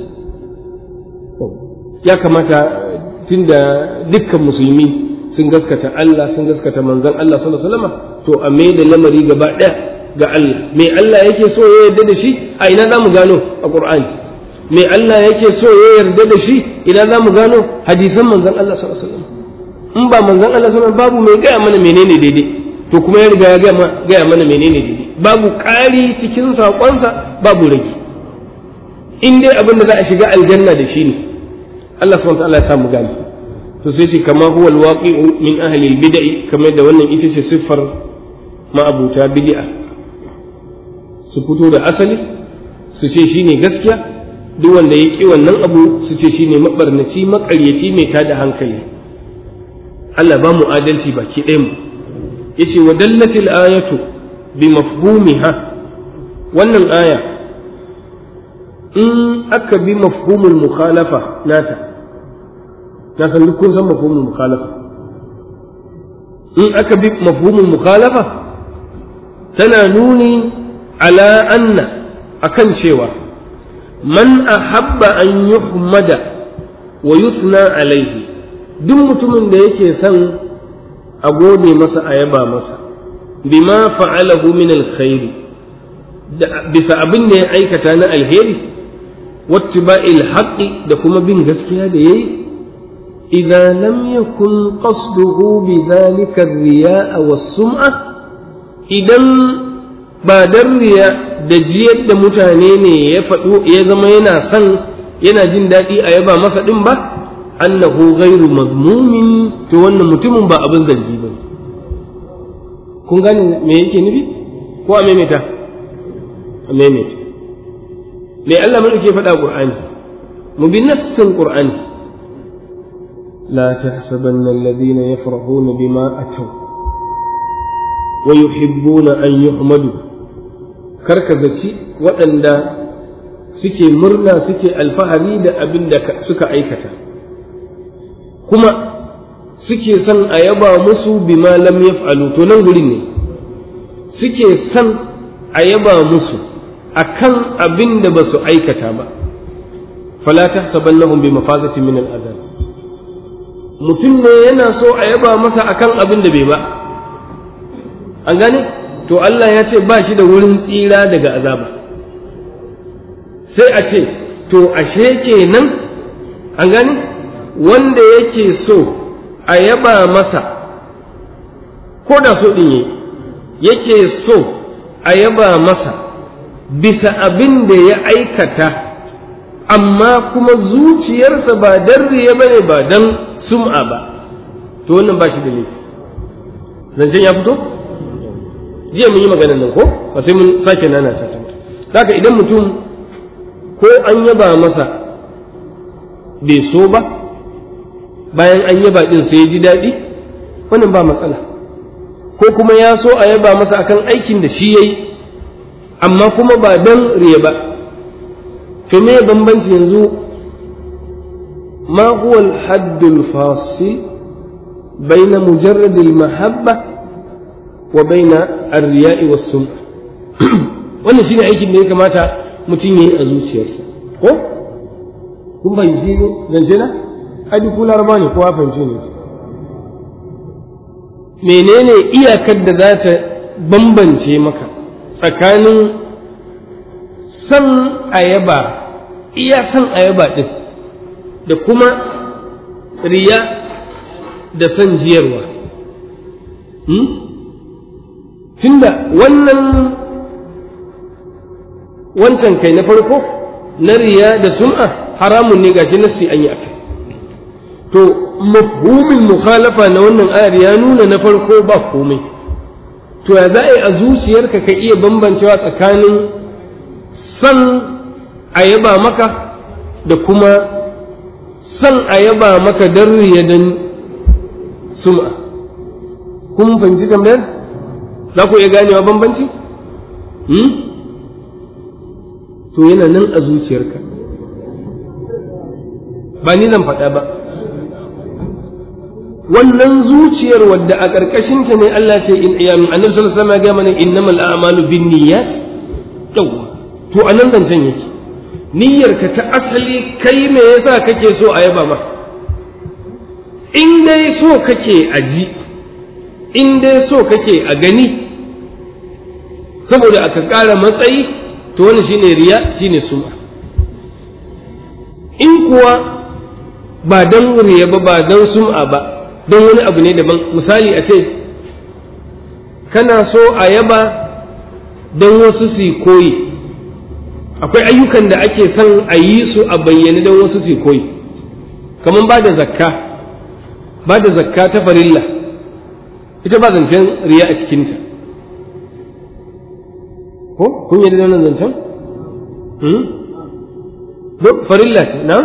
ya kamata tunda dukkan musulmi sun gaskata Allah sun gaskata manzon Allah sallallahu alaihi wasallam to a mai da lamari gaba ɗaya ga Allah me Allah yake so ya yarda da shi a ina za mu gano a Qur'ani me Allah yake so ya yarda da shi ina za mu gano hadisan manzon Allah sallallahu alaihi wasallam in ba manzon Allah sallallahu alaihi babu mai gaya mana menene daidai to kuma ya riga ya gaya mana menene daidai babu ƙari cikin saƙonsa babu rage in dai abin da za a shiga aljanna da shi ne Allah subhanahu wa ta'ala ya samu gani to sai ce kama huwa alwaqi'u min ahli albid'i kamar da wannan ita ce siffar ma'abuta bid'a su fito da asali su ce shine gaskiya duk wanda ya ƙi wannan abu su ce shine mabarnaci maƙaryaci mai tada hankali Allah ba mu adalci baki ɗaya mu yace wa dallatil ayatu bi mafhumiha wannan aya in aka bi mafhumul mukhalafa nata na san duk kun san mafhumul mukhalafa in aka bi mafhumul mukhalafa tana nuni ala anna akan cewa man ahabba an yuhmada wa yusna alaihi duk mutumin da yake son a gode masa a yaba masa bima fa'alahu min alkhairi bisa abin da ya aikata na alheri wattiba'il haqqi da kuma bin gaskiya da yayi idza lam yakun qasduhu bidhalika ar-riya'a was-sum'a idan ba dan riya da jiyar da mutane ne ya faɗo ya zama yana son yana jin daɗi a yaba masa ɗin ba annahu ghairu mazmumin to wannan mutumin ba abin zargi ba kun gane me yake nufi ko a maimaita a maimaita me Allah mun ke faɗa Qur'ani mu bi nassin Qur'ani la tahsabanna alladhina yafrahuna bima ataw wa yuhibbuna an yuhmadu karka zaci waɗanda suke murna suke alfahari da abin da suka aikata kuma suke son a yaba musu bima lam yaf'alu to nan gurin ne suke son a yaba musu akan abin da ba su aikata ba fala tahsabannahum bi mafazati min al'adab mutum ne yana so a yaba masa akan abin da bai ba an gane to Allah ya ce ba shi da wurin tsira daga azaba sai a ce to ashe kenan an gane wanda yake so a yaba masa ko da so ɗin yake so a yaba masa bisa abin da ya aikata amma kuma zuciyarsa ba dan riya bane ba dan sum'a ba to wannan ba shi da laifi zancen ya fito jiya mun yi maganar nan ko ba sai mun sake nana ta ta haka idan mutum ko an yaba masa bai so ba bayan an yaba din sai ya ji daɗi wannan ba matsala ko kuma ya so a yaba masa akan aikin da shi yayi amma kuma ba dan riya ba to me bambanci yanzu ma huwa al-hadd al-fasil bayna mujarrad al-mahabba wa bayna ar-riya'i was-sum'a wannan shine aikin da ya kamata mutum yayi a zuciyarsa ko kun fahimci ne zance na hadi kula rama ne kowa fahimci ne menene iyakar da za ta bambance maka tsakanin san ayaba iya san ayaba ɗin da kuma riya da san jiyarwa tunda wannan wancan kai na farko na riya da sum'a haramun ne gashi nassi an yi akai to mafhumin mukhalafa na wannan ayar ya nuna na farko ba komai to ya za a yi a zuciyarka ka iya bambancewa tsakanin san a yaba maka da kuma san a yaba maka don riya don sum'a kun fahimci tambayar za ku iya ganewa bambanci to yana nan a zuciyarka ba ni zan faɗa ba wannan zuciyar wadda a ƙarƙashinta ne Allah ce in ya annabi sallallahu alaihi wasallam ya ga mana innamal a'malu binniyat yawa to anan zancen yake niyyarka ta asali kai me yasa kake so a yaba ma in dai so kake a ji in dai so kake a gani saboda aka ƙara matsayi to wani shine riya shine sum'a in kuwa ba dan riya ba ba dan sum'a ba don wani abu ne daban misali a ce kana so a yaba don wasu su koyi akwai ayyukan da ake son a yi su a bayyane don wasu su koyi kamar ba da zakka ba da zakka ta farilla ita ba zancen riya a cikinta ko kun yi da wannan zancen? duk farilla ce na?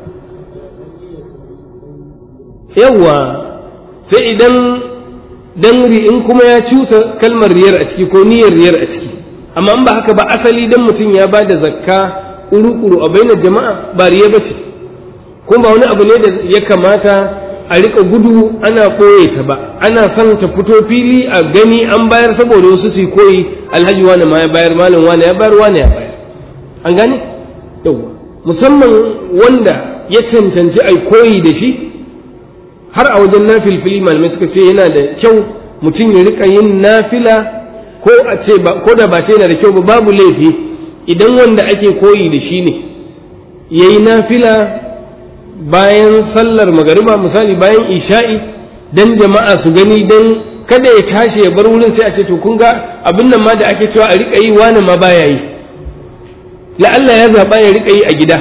yawwa sai idan dan in kuma ya cusa kalmar riyar a ciki ko niyyar riyar a ciki amma in ba haka ba asali dan mutum ya ba da zakka uru-uru a bainar jama'a ba riya ba ce kuma ba wani abu ne da ya kamata a rika gudu ana ɓoye ta ba ana son ta fito fili a gani an bayar saboda wasu su koyi alhaji wani ma ya bayar malam wani ya bayar wani ya bayar an gane yawwa musamman wanda ya cancanci ai koyi da shi har a wajen nafilfili malamai suka ce yana da kyau mutum ya rika yin nafila ko a ce ko da ba ce yana da kyau ba babu laifi idan wanda ake koyi da shi ne ya yi nafila bayan sallar magariba misali bayan isha'i dan jama'a su gani dan kada ya tashi ya bar wurin sai a ce to kun ga abin nan ma da ake cewa a rika yi wani ma baya yi la'alla ya zaɓa ya rika yi a gida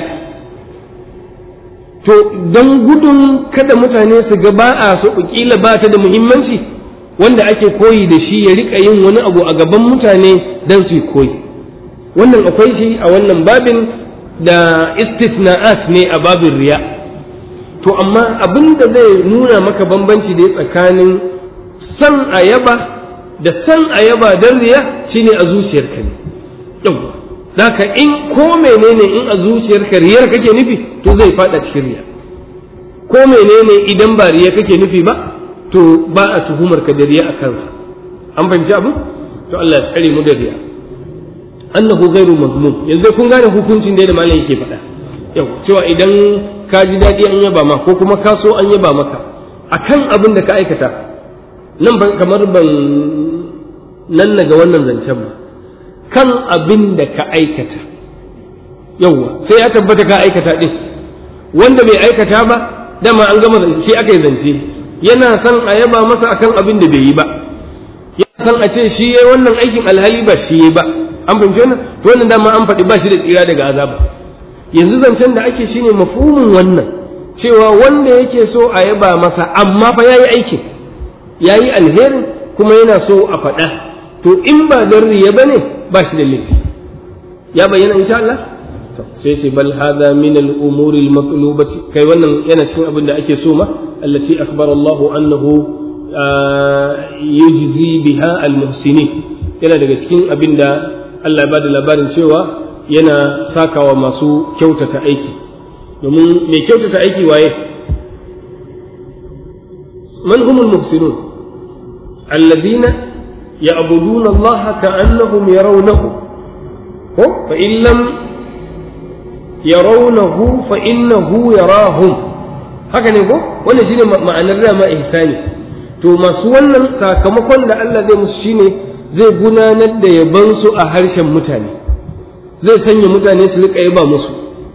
to don gudun kada mutane su ga ba a so kila ba ta da muhimmanci wanda ake koyi da shi ya rika yin wani abu a gaban mutane don su koyi wannan akwai shi a wannan babin da istisna'at ne a babin riya to amma abin da zai nuna maka bambanci da tsakanin san ayaba da san ayaba don riya shine a zuciyarka ne yau zaka in ko menene in a zuciyarka riyar kake nufi to zai fada cikin riya ko menene idan ba riya kake nufi ba to ba a tuhumar ka da riya a kansa an fahimci abu to Allah ya tsare mu da riya annahu ghairu mazmum yanzu kun gane hukuncin da malam yake faɗa yau cewa idan ka ji daɗi an yaba ma ko kuma ka so an yaba maka akan abin da ka aikata nan kamar ban nan ga wannan zancen ba kan abin da ka aikata yauwa sai ya tabbata ka aikata ɗin wanda bai aikata ba dama an gama shi aka yi zance yana son a yaba masa akan abin da bai yi ba yana son a ce shi yayi wannan aikin alhali ba shi yayi ba an fahimci wannan to wannan dama an faɗi ba shi da tsira daga azaba yanzu zancen da ake shine mafhumin wannan cewa wanda yake so a yaba masa amma fa yayi aikin yayi alherin kuma yana so a faɗa to in ba don riya bane ba shi da laifi ya bayyana insha Allah sai ce bal hadha min al umuri al matlubati kai wannan yana cikin abin da ake so ma allati akhbara Allah annahu yujzi biha al muhsinin yana daga cikin abin da Allah ya bada labarin cewa yana sakawa masu kyautata aiki domin mai kyautata aiki waye man humul muhsinun alladhina ya'buduna Allah ka'annahum yarawnahu ko fa in lam yarawnahu fa innahu yarahum haka ne ko wannan shine ma'anar dama ihsani to masu wannan sakamakon da Allah zai musu shine zai gudanar da yabansu a harshen mutane zai sanya mutane su rika yaba musu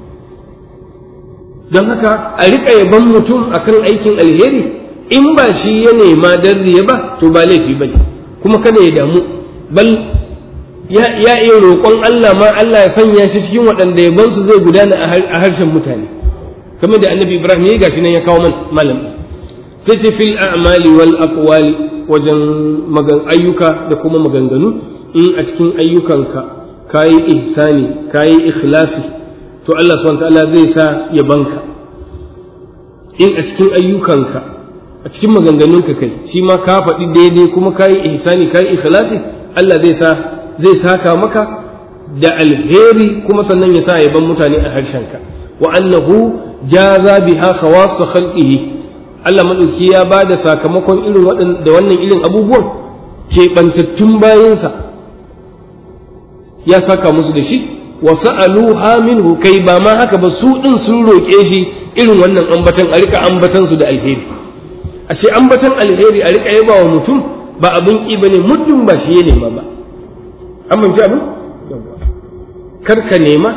don haka a rika yaban mutum akan aikin alheri in ba shi ya nema dan riya ba to ba laifi ba ne kuma kada ya damu bal ya iya roƙon Allah ma Allah ya sanya shi cikin waɗanda yabansu zai gudana a harshen mutane kamar da annabi Ibrahim ya gashi nan ya kawo malam sai ce fil a'mali wal aqwali wajen magan ayyuka da kuma maganganu in a cikin ayyukanka kayi ihsani kayi ikhlasi to Allah subhanahu ta'ala zai sa ya banka in a cikin ayyukanka a cikin maganganunka kai shi ma ka faɗi daidai kuma kayi ihsani kayi ikhlasi Allah zai sa zai saka maka da alheri kuma sannan ya sa ya ban mutane a harshenka wa annahu jaza biha khawas khalqihi Allah maɗauki ya ba da sakamakon irin da wannan irin abubuwan keɓantattun bayansa ya saka musu da shi wa sa'aluha minhu kai ba ma haka ba su ɗin sun roƙe shi irin wannan ambatan a rika ambatan su da alheri ashe ambatan alheri a rika yaba wa mutum ba abin ƙi bane muddin ba shi ya nema ba an banci abin kar ka nema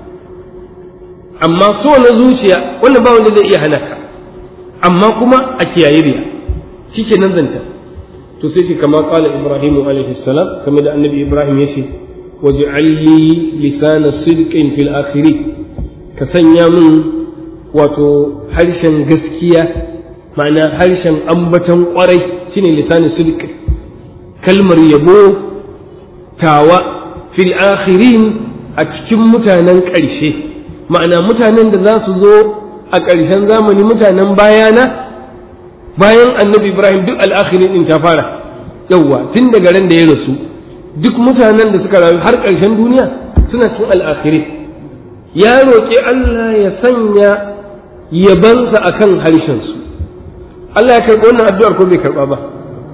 amma so na zuciya wannan ba wanda zai iya hana ka amma kuma a kiyaye riya shike nan zanta to sai ki kama qala ibrahimu alaihi salam kamar da annabi ibrahim yace waj'al li lisana sidqin fil akhiri ka sanya min wato harshen gaskiya ma'ana harshen ambatan kwarai shine lisanin sidq kalmar yabo tawa fil akhirin a cikin mutanen ƙarshe ma'ana mutanen da za su zo a ƙarshen zamani mutanen bayana bayan annabi ibrahim duk al'akhirin din ta fara yawwa tun daga ran da ya rasu duk mutanen da suka rayu har ƙarshen duniya suna cikin al'akhirin ya roƙi allah ya sanya yabansa a kan harshensu allah ya karɓi wannan addu'ar ko bai karɓa ba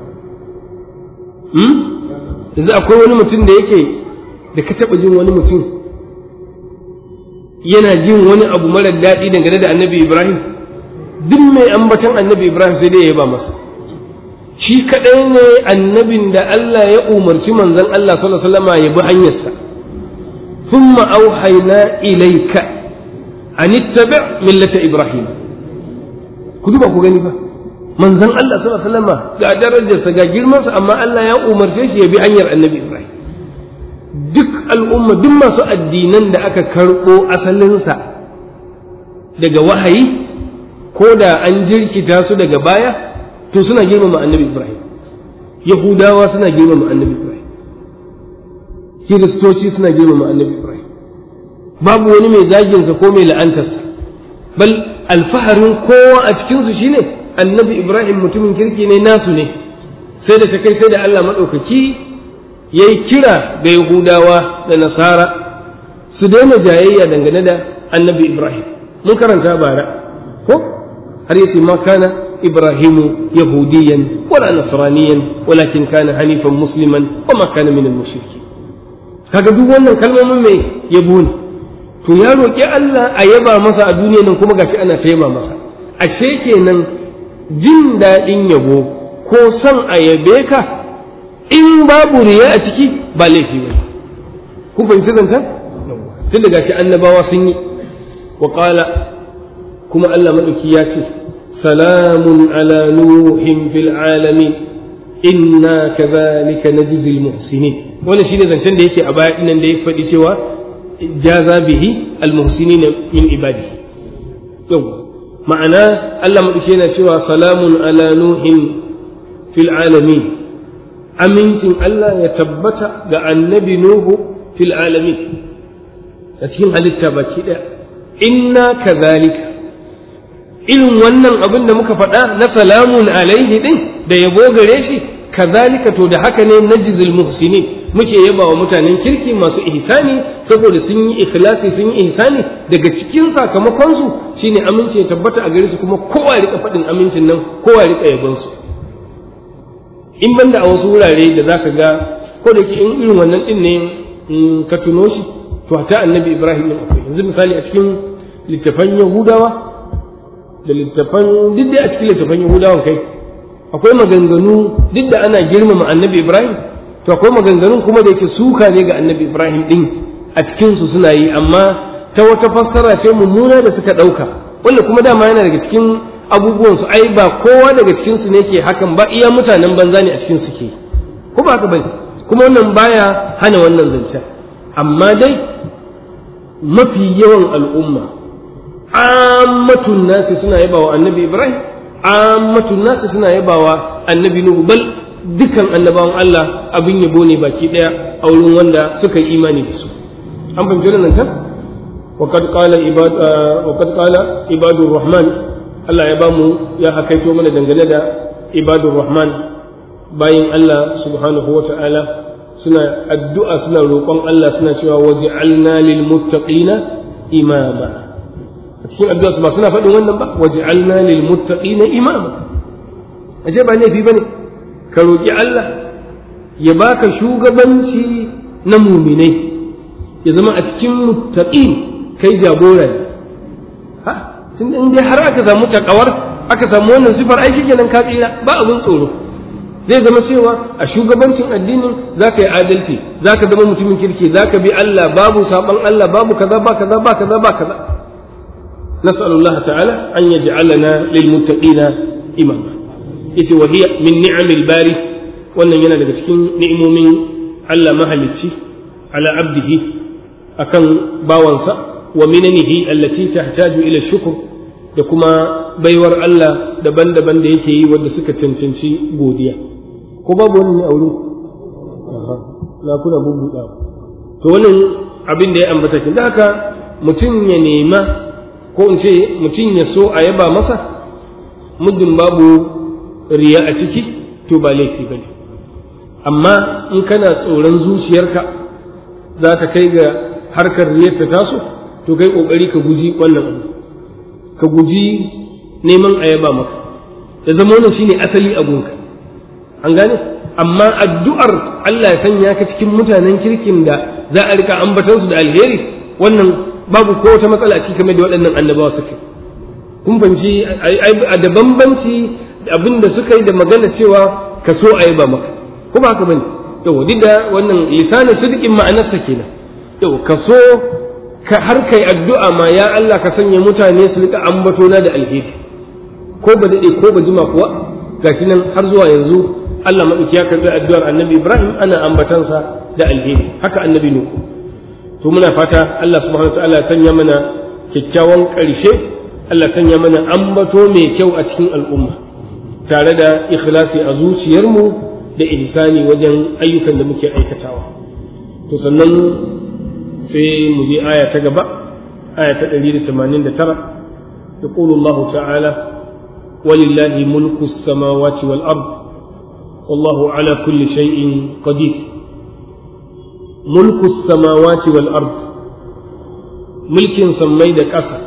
yanzu akwai wani mutum da yake da ka taɓa jin wani mutum yana jin wani abu marar daɗi dangane da annabi ibrahim duk mai ambatan annabi ibrahim sai dai ya ba masa shi kaɗai ne annabin da allah ya umarci manzon allah sallallahu alaihi wasallam ya bi hanyarsa thumma auhayna ilayka an ittabi' millata ibrahim ku duba ku gani fa manzon allah sallallahu alaihi wasallam ga darajarsa ga girmansa amma allah ya umarce shi ya bi hanyar annabi ibrahim duk al'umma duk masu addinan da aka karɓo asalinsa daga wahayi ko da an jirkita su daga baya to suna girmama annabi ibrahim yahudawa suna girmama annabi ibrahim kiristoci suna girmama annabi ibrahim babu wani mai zaginsa ko mai la'antarsa bal alfaharin kowa a cikinsu shine annabi ibrahim mutumin kirki ne nasu ne sai da ta kai sai da allah maɗaukaki ya yi kira ga Yahudawa da Nasara su daina jayayya dangane da annabi Ibrahim mun karanta bara ko har yace ma kana Ibrahimu yahudiyan wala nasraniyan walakin kana hanifan musliman wa ma kana minal mushrikin kaga duk wannan kalmomin mai yabo ne to ya roƙi Allah a yaba masa a duniya nan kuma gashi ana ta yaba masa ashe kenan jin daɗin yabo ko son a yabe ka in babu riya a ciki ba laifi ba ku fahimci zancen tun da gashi annabawa sun yi wa qala kuma Allah madauki ya ce salamun ala nuhin fil alamin inna kadhalika najzil muhsinin wannan shine zancen da yake a baya dinnan da ya faɗi cewa jaza bihi al muhsinin min ibadihi yau ma'ana Allah madauki yana cewa salamun ala nuhin fil alamin amincin Allah ya tabbata ga annabi Nuhu fil alamin a cikin halitta baki ɗaya inna kazalika irin wannan abin da muka faɗa na salamun alaihi din da yabo gare shi kazalika to da haka ne najzil muhsinin muke yaba wa mutanen kirki masu ihsani saboda sun yi ikhlasi sun yi ihsani daga cikin sakamakon su shine aminci ya tabbata a gare su kuma kowa ya rika faɗin amincin nan kowa ya rika yabon su in banda a wasu wurare da zaka ga ko da in irin wannan din ne in ka tuno shi to ta annabi Ibrahim din akwai yanzu misali a cikin littafan Yahudawa da littafan duk da a cikin littafan Yahudawan kai akwai maganganu duk da ana girmama annabi Ibrahim to akwai maganganun kuma da yake suka ne ga annabi Ibrahim din a cikin su suna yi amma ta wata fassara ce mummuna da suka ɗauka wanda kuma dama yana daga cikin abubuwan su ai ba kowa daga cikin su ne ke hakan ba iya mutanen banza ne a cikin su ke ko ba haka bane kuma wannan baya hana wannan zancen amma dai mafi yawan al'umma ammatun nasi suna yabawa annabi Ibrahim ammatun nasi suna yabawa annabi Nuhu bal dukan annabawan Allah abin yabo ne baki daya a wurin wanda suka yi imani da su an fahimci wannan ta وقد قال عباد وقد قال عباد الرحمن Allah ya bamu ya hakaito mana dangane da ibadur rahman bayin Allah subhanahu wa ta'ala suna addu'a suna roƙon Allah suna cewa waj'alna lil muttaqina imama a cikin addu'a ba suna faɗin wannan ba waj'alna lil muttaqina imama aje ba laifi bane ka roƙi Allah ya baka shugabanci na muminai ya zama a cikin muttaqin kai jagora ne ha tun in dai har aka samu takawar aka samu wannan sifar aiki kenan ka tsira ba abin tsoro zai zama cewa a shugabancin addinin za ka yi adalci za ka zama mutumin kirki za ka bi Allah babu saban Allah babu kaza ba kaza ba kaza ba kaza نسأل الله تعالى أن يجعلنا للمتقين إماما إذ وهي من نعم الباري وأن ينال بسكين نعم من على مهلتي على عبده أكن باوانسا ومننه التي تحتاج إلى الشكر da kuma baiwar Allah daban-daban da yake yi wanda suka cancanci godiya ko babu wani ne a wurin na kuna bubbuɗa to wannan abin da ya ambata kin da haka mutum ya nema ko in ce mutum ya so a yaba masa muddin babu riya a ciki to ba laifi bane amma in kana tsoron zuciyarka za ta kai ga harkar riyar ta taso to kai kokari ka guji wannan abu ka guji neman a yaba maka da zama wannan shine asali abunka an gane amma addu'ar Allah ya sanya ka cikin mutanen kirkin da za a rika ambatan su da alheri wannan babu ko wata matsala a cikin da waɗannan annabawa suke kun fahimci a da bambanci abin da suka yi da magana cewa ka so a yaba maka ko ba haka bane yau duk da wannan lisanin sidikin ma'anarsa kenan yau ka so ka har kai addu'a ma ya Allah ka sanya mutane su rika ambato na da alheri ko ba daɗe ko ba jima kuwa gashi nan har zuwa yanzu Allah maɗauki ya karɓi addu'ar annabi Ibrahim ana ambatansa da alheri haka annabi Nuhu to muna fata Allah subhanahu ta'ala ya sanya mana kyakkyawan ƙarshe Allah sanya mana ambato mai kyau a cikin al'umma tare da ikhlasi a zuciyarmu da ihsani wajen ayyukan da muke aikatawa to sannan sai mu je aya ta gaba aya ta 189 يقول الله تعالى ولله ملك السماوات والأرض والله على كل شيء قدير ملك السماوات والأرض ملك سميد كفى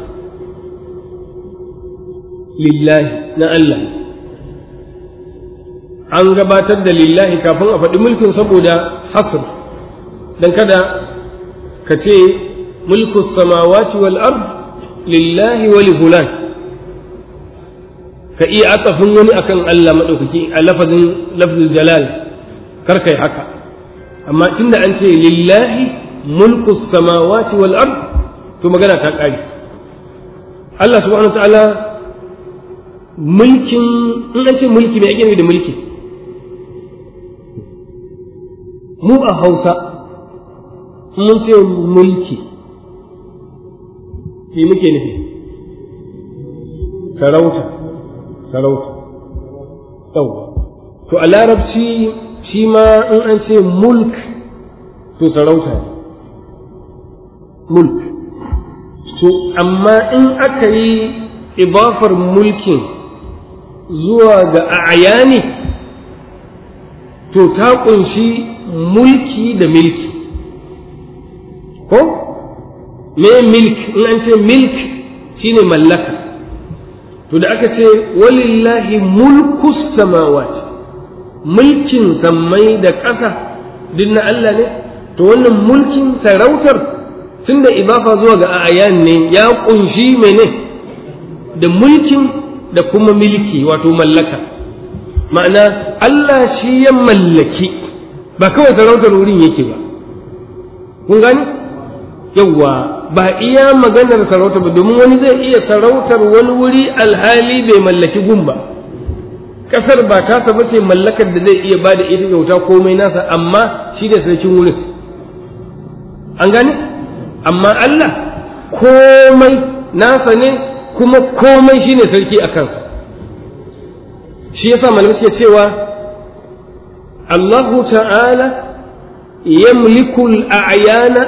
لله نأله an gabatar da lillahi kafin a faɗi mulkin saboda hasr dan kada ka ce mulku samawati wal ard lillahi wa li fulan ka iya atsafin wani akan Allah madaukaki a lafazin lafzul jalal kar kai haka amma tunda an ce lillahi mulku samawati wal ard to magana ta kare Allah subhanahu wa ta'ala mulkin in an ce mulki me ake nufi da mulki mu a Hausa mun ce mulki shi muke nufi sarauta sarauta yawwa to a larabci shi ma in an ce mulk to sarauta ne mulk to amma in aka yi ibafar mulkin zuwa ga ayani to ta kunshi mulki da milki ko me milk in an ce milk shine mallaka to da aka ce walillahi mulku samawati mulkin sammai da ƙasa duk na Allah ne to wannan mulkin sarautar tunda idafa zuwa ga ayan ne ya kunshi mene da mulkin da kuma milki wato mallaka ma'ana Allah shi ya mallaki ba kawai sarautar wurin yake ba kun gani yawwa ba iya maganar sarauta ba domin wani zai iya sarautar wani wuri alhali bai mallaki gun ba kasar ba tasa ba ce mallakar da zai iya bada ita kyauta komai nasa amma shi da sarkin wurin an gane amma Allah komai nasa ne kuma komai shine sarki a kansa shi yasa malamai suke cewa Allahu ta'ala yamliku al-a'yana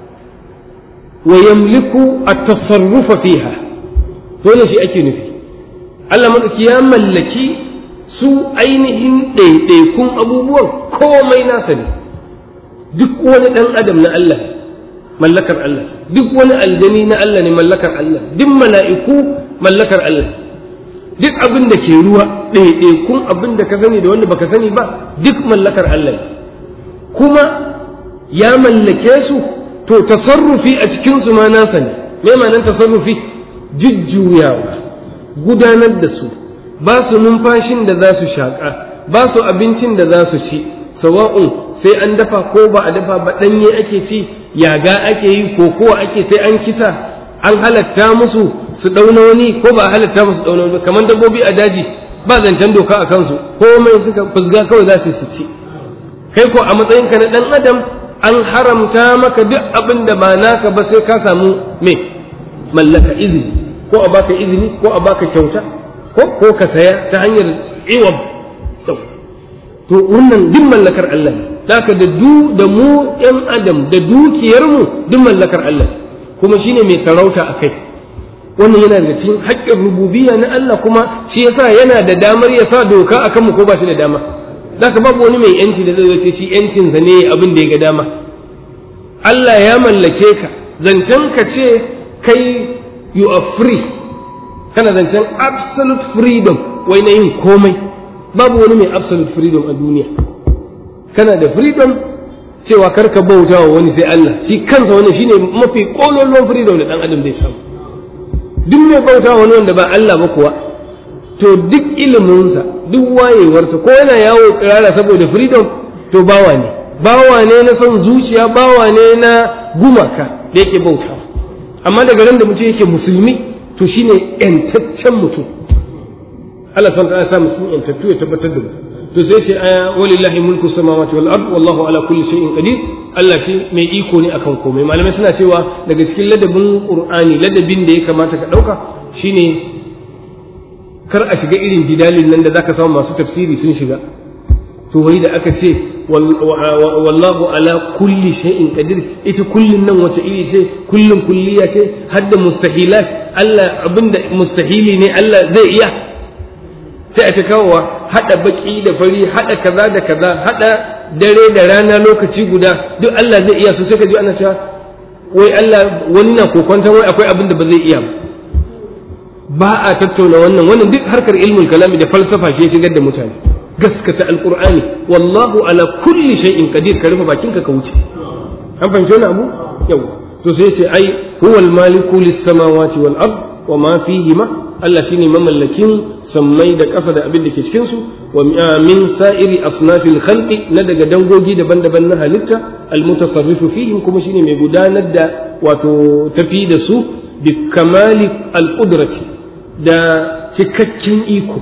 wa yamliku at-tasarrufa fiha dole shi ake nufi Allah madauki ya mallaki su ainihin ɗaiɗaikun abubuwan komai nasa ne duk wani ɗan adam na Allah mallakar Allah duk wani aljani na Allah ne mallakar Allah duk mala'iku mallakar Allah duk abin da ke ruwa ɗaiɗaikun abin da ka sani da wanda baka sani ba duk mallakar Allah kuma ya mallake su to tasarrufi a cikin su ma nasa ne me ma'anar tasarrufi jujjuyawa gudanar da su ba su numfashin da za su shaƙa ba su abincin da za su ci sawa'un sai an dafa ko ba a dafa ba ɗanye ake ci yaga ake yi ko kowa ake sai an kisa an halatta musu su ɗauna wani ko ba a halatta musu ɗauna wani kamar dabbobi a daji ba zancen doka a kansu komai suka fusga kawai za su ci kai ko a matsayinka na ɗan adam an haramta maka duk abin da ba naka ba sai ka samu me mallaka izini ko a baka izini ko a baka kyauta ko ko ka saya ta hanyar iwab to wannan duk mallakar Allah ne haka da du da mu ɗan adam da dukiyar mu duk mallakar Allah kuma shine mai sarauta a kai wannan yana da cikin haƙƙin rububiyya na Allah kuma shi yasa yana da damar ya sa doka akan mu ko ba shi da dama zaka babu wani mai yanci da zai ce shi yancinsa ne abin da ya ga dama Allah ya mallake ka zancen ka ce kai you are free kana zancen absolute freedom wai na yin komai babu wani mai absolute freedom a duniya kana da freedom cewa karka bauta wa wani sai Allah shi kansa wani shine mafi kololon freedom da dan adam zai samu duk mai bauta wa wani wanda ba Allah ba kuwa to duk iliminsa duk wayewarsa ko yana yawo kirara saboda freedom to bawa ne bawa ne na son zuciya bawa ne na gumaka da yake bauta amma daga ran da mutum yake musulmi to shine yantaccen mutum Allah subhanahu wa ta'ala sa mutum yantattu ya tabbatar da mu to sai ce aya walillahi mulku samawati wal ard wallahu ala kulli shay'in qadir Allah shi mai iko ne akan komai malamai suna cewa daga cikin ladabin qur'ani ladabin da ya kamata ka dauka shine kar a shiga irin jidalin nan da zaka samu masu tafsiri sun shiga to wai da aka ce wallahu ala kulli shay'in qadir ita kullun nan wata iri ce kullun kulliya ce hadda mustahilat Allah abinda mustahili ne Allah zai iya sai a ta kawowa hada baki da fari hada kaza da kaza hada dare da rana lokaci guda duk Allah zai iya su sai ka ji ana cewa wai Allah wani na kokonta wai akwai abin da ba zai iya ba ba a tattauna wannan wannan duk harkar ilmul kalami da falsafa shi shigar da mutane gaskata alqur'ani wallahu ala kulli shay'in qadir ka rufe bakinka ka wuce an fahimci wannan abu yau to sai ce ai huwal maliku lis samawati wal ard wa ma fihima Allah shine mamallakin sammai da ƙasa da abin da ke cikin su wa min sa'iri asnafil khalqi na daga dangogi daban-daban na halitta almutasarrifu fihim kuma shine mai gudanar da wato tafi da su bi kamali alqudrati da cikakken iko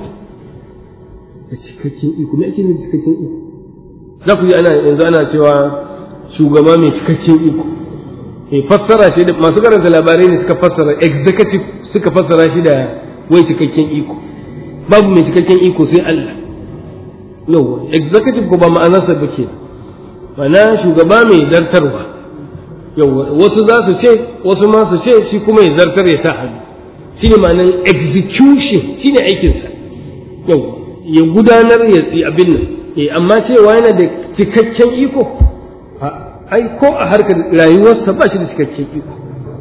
da cikakken iko me ake nufi cikakken iko za ku ji ana yanzu ana cewa shugaba mai cikakken iko eh fassara shi da masu karanta labarai ne suka fassara executive suka fassara shi da wai cikakken iko babu mai cikakken iko sai Allah yawa executive ko ba ma'anarsa ba ke mana shugaba mai zartarwa yawa wasu za su ce wasu ma su ce shi kuma ya zartar ya sa hannu shi ne ma'anar execution shi ne aikinsa yawa ya gudanar ya tsi abin nan eh amma cewa yana da cikakken iko ai ko a harkar rayuwarsa ba shi da cikakken iko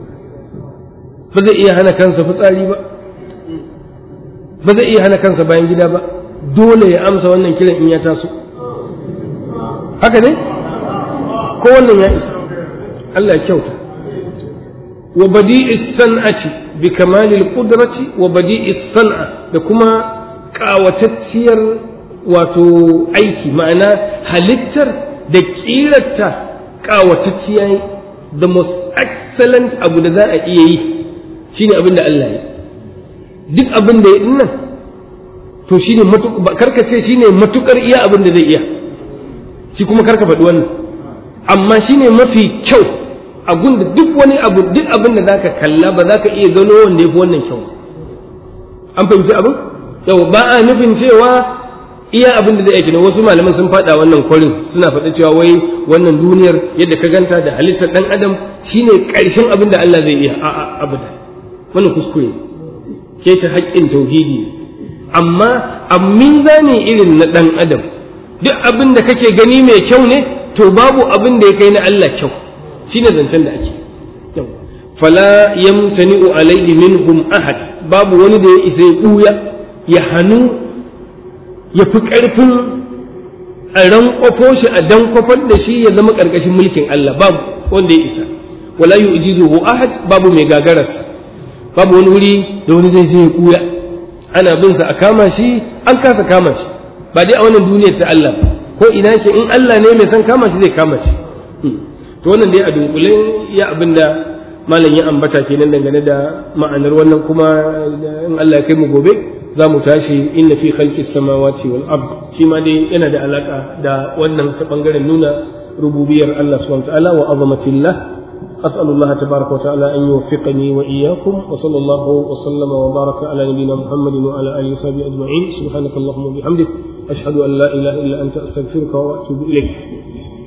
ba zai iya hana kansa fitsari ba ba zai iya hana kansa bayan gida ba dole ya amsa wannan kiran in ya taso haka ne ko wannan ya isa Allah ya kyauta wa badi'i san'ati bi kamalil qudrati wa badi'i san'a da kuma kawatacciyar wato aiki ma'ana halittar da kirarta kawatacciya the most excellent abu da za a iya yi shine abin da Allah ya duk abin da ya dinnan to shine karka ce shine matukar iya abin da zai iya shi kuma karka faɗi wannan amma shine mafi kyau a gunda duk wani abu duk abin da zaka kalla ba za ka iya gano wanda ya fi wannan kyau an fahimci abin yau ba a nufin cewa iya abin da zai aiki wasu malaman sun faɗa wannan kwarin suna faɗa cewa wai wannan duniyar yadda ka ganta da halittar ɗan adam shine ƙarshen abin da Allah zai iya a'a abada wannan kuskure ke ta haƙƙin tauhidi amma a mizani irin na ɗan adam duk abin da kake gani mai kyau ne to babu abin da ya kai na Allah kyau shine zancen da ake fala yamtani'u alayhi minhum ahad babu wani da ya isa ya ɓuya ya hannu ya fi ƙarfin a rankwafo shi a dankwafar da shi ya zama ƙarƙashin mulkin Allah babu wanda ya isa wala yu'jizuhu ahad babu mai gagararsa babu wani wuri da wani zai sai ya kuya ana bin sa a kama shi an kasa kama shi ba dai a wannan duniyar ta Allah ko ina ke in Allah ne mai san kama shi zai kama shi to wannan dai a dunkule ya abinda malam ya ambata kenan dangane da ma'anar wannan kuma in Allah ya kai mu gobe za mu tashi inna fi khalqis samawati wal ard shi ma dai yana da alaka da wannan ta bangaren nuna rububiyar Allah subhanahu wa ta'ala wa azamatillah أسأل الله تبارك وتعالى أن يوفقني وإياكم وصلى الله وسلم وبارك على نبينا محمد وعلى آله وصحبه أجمعين سبحانك اللهم وبحمدك أشهد أن لا إله إلا أنت أستغفرك وأتوب إليك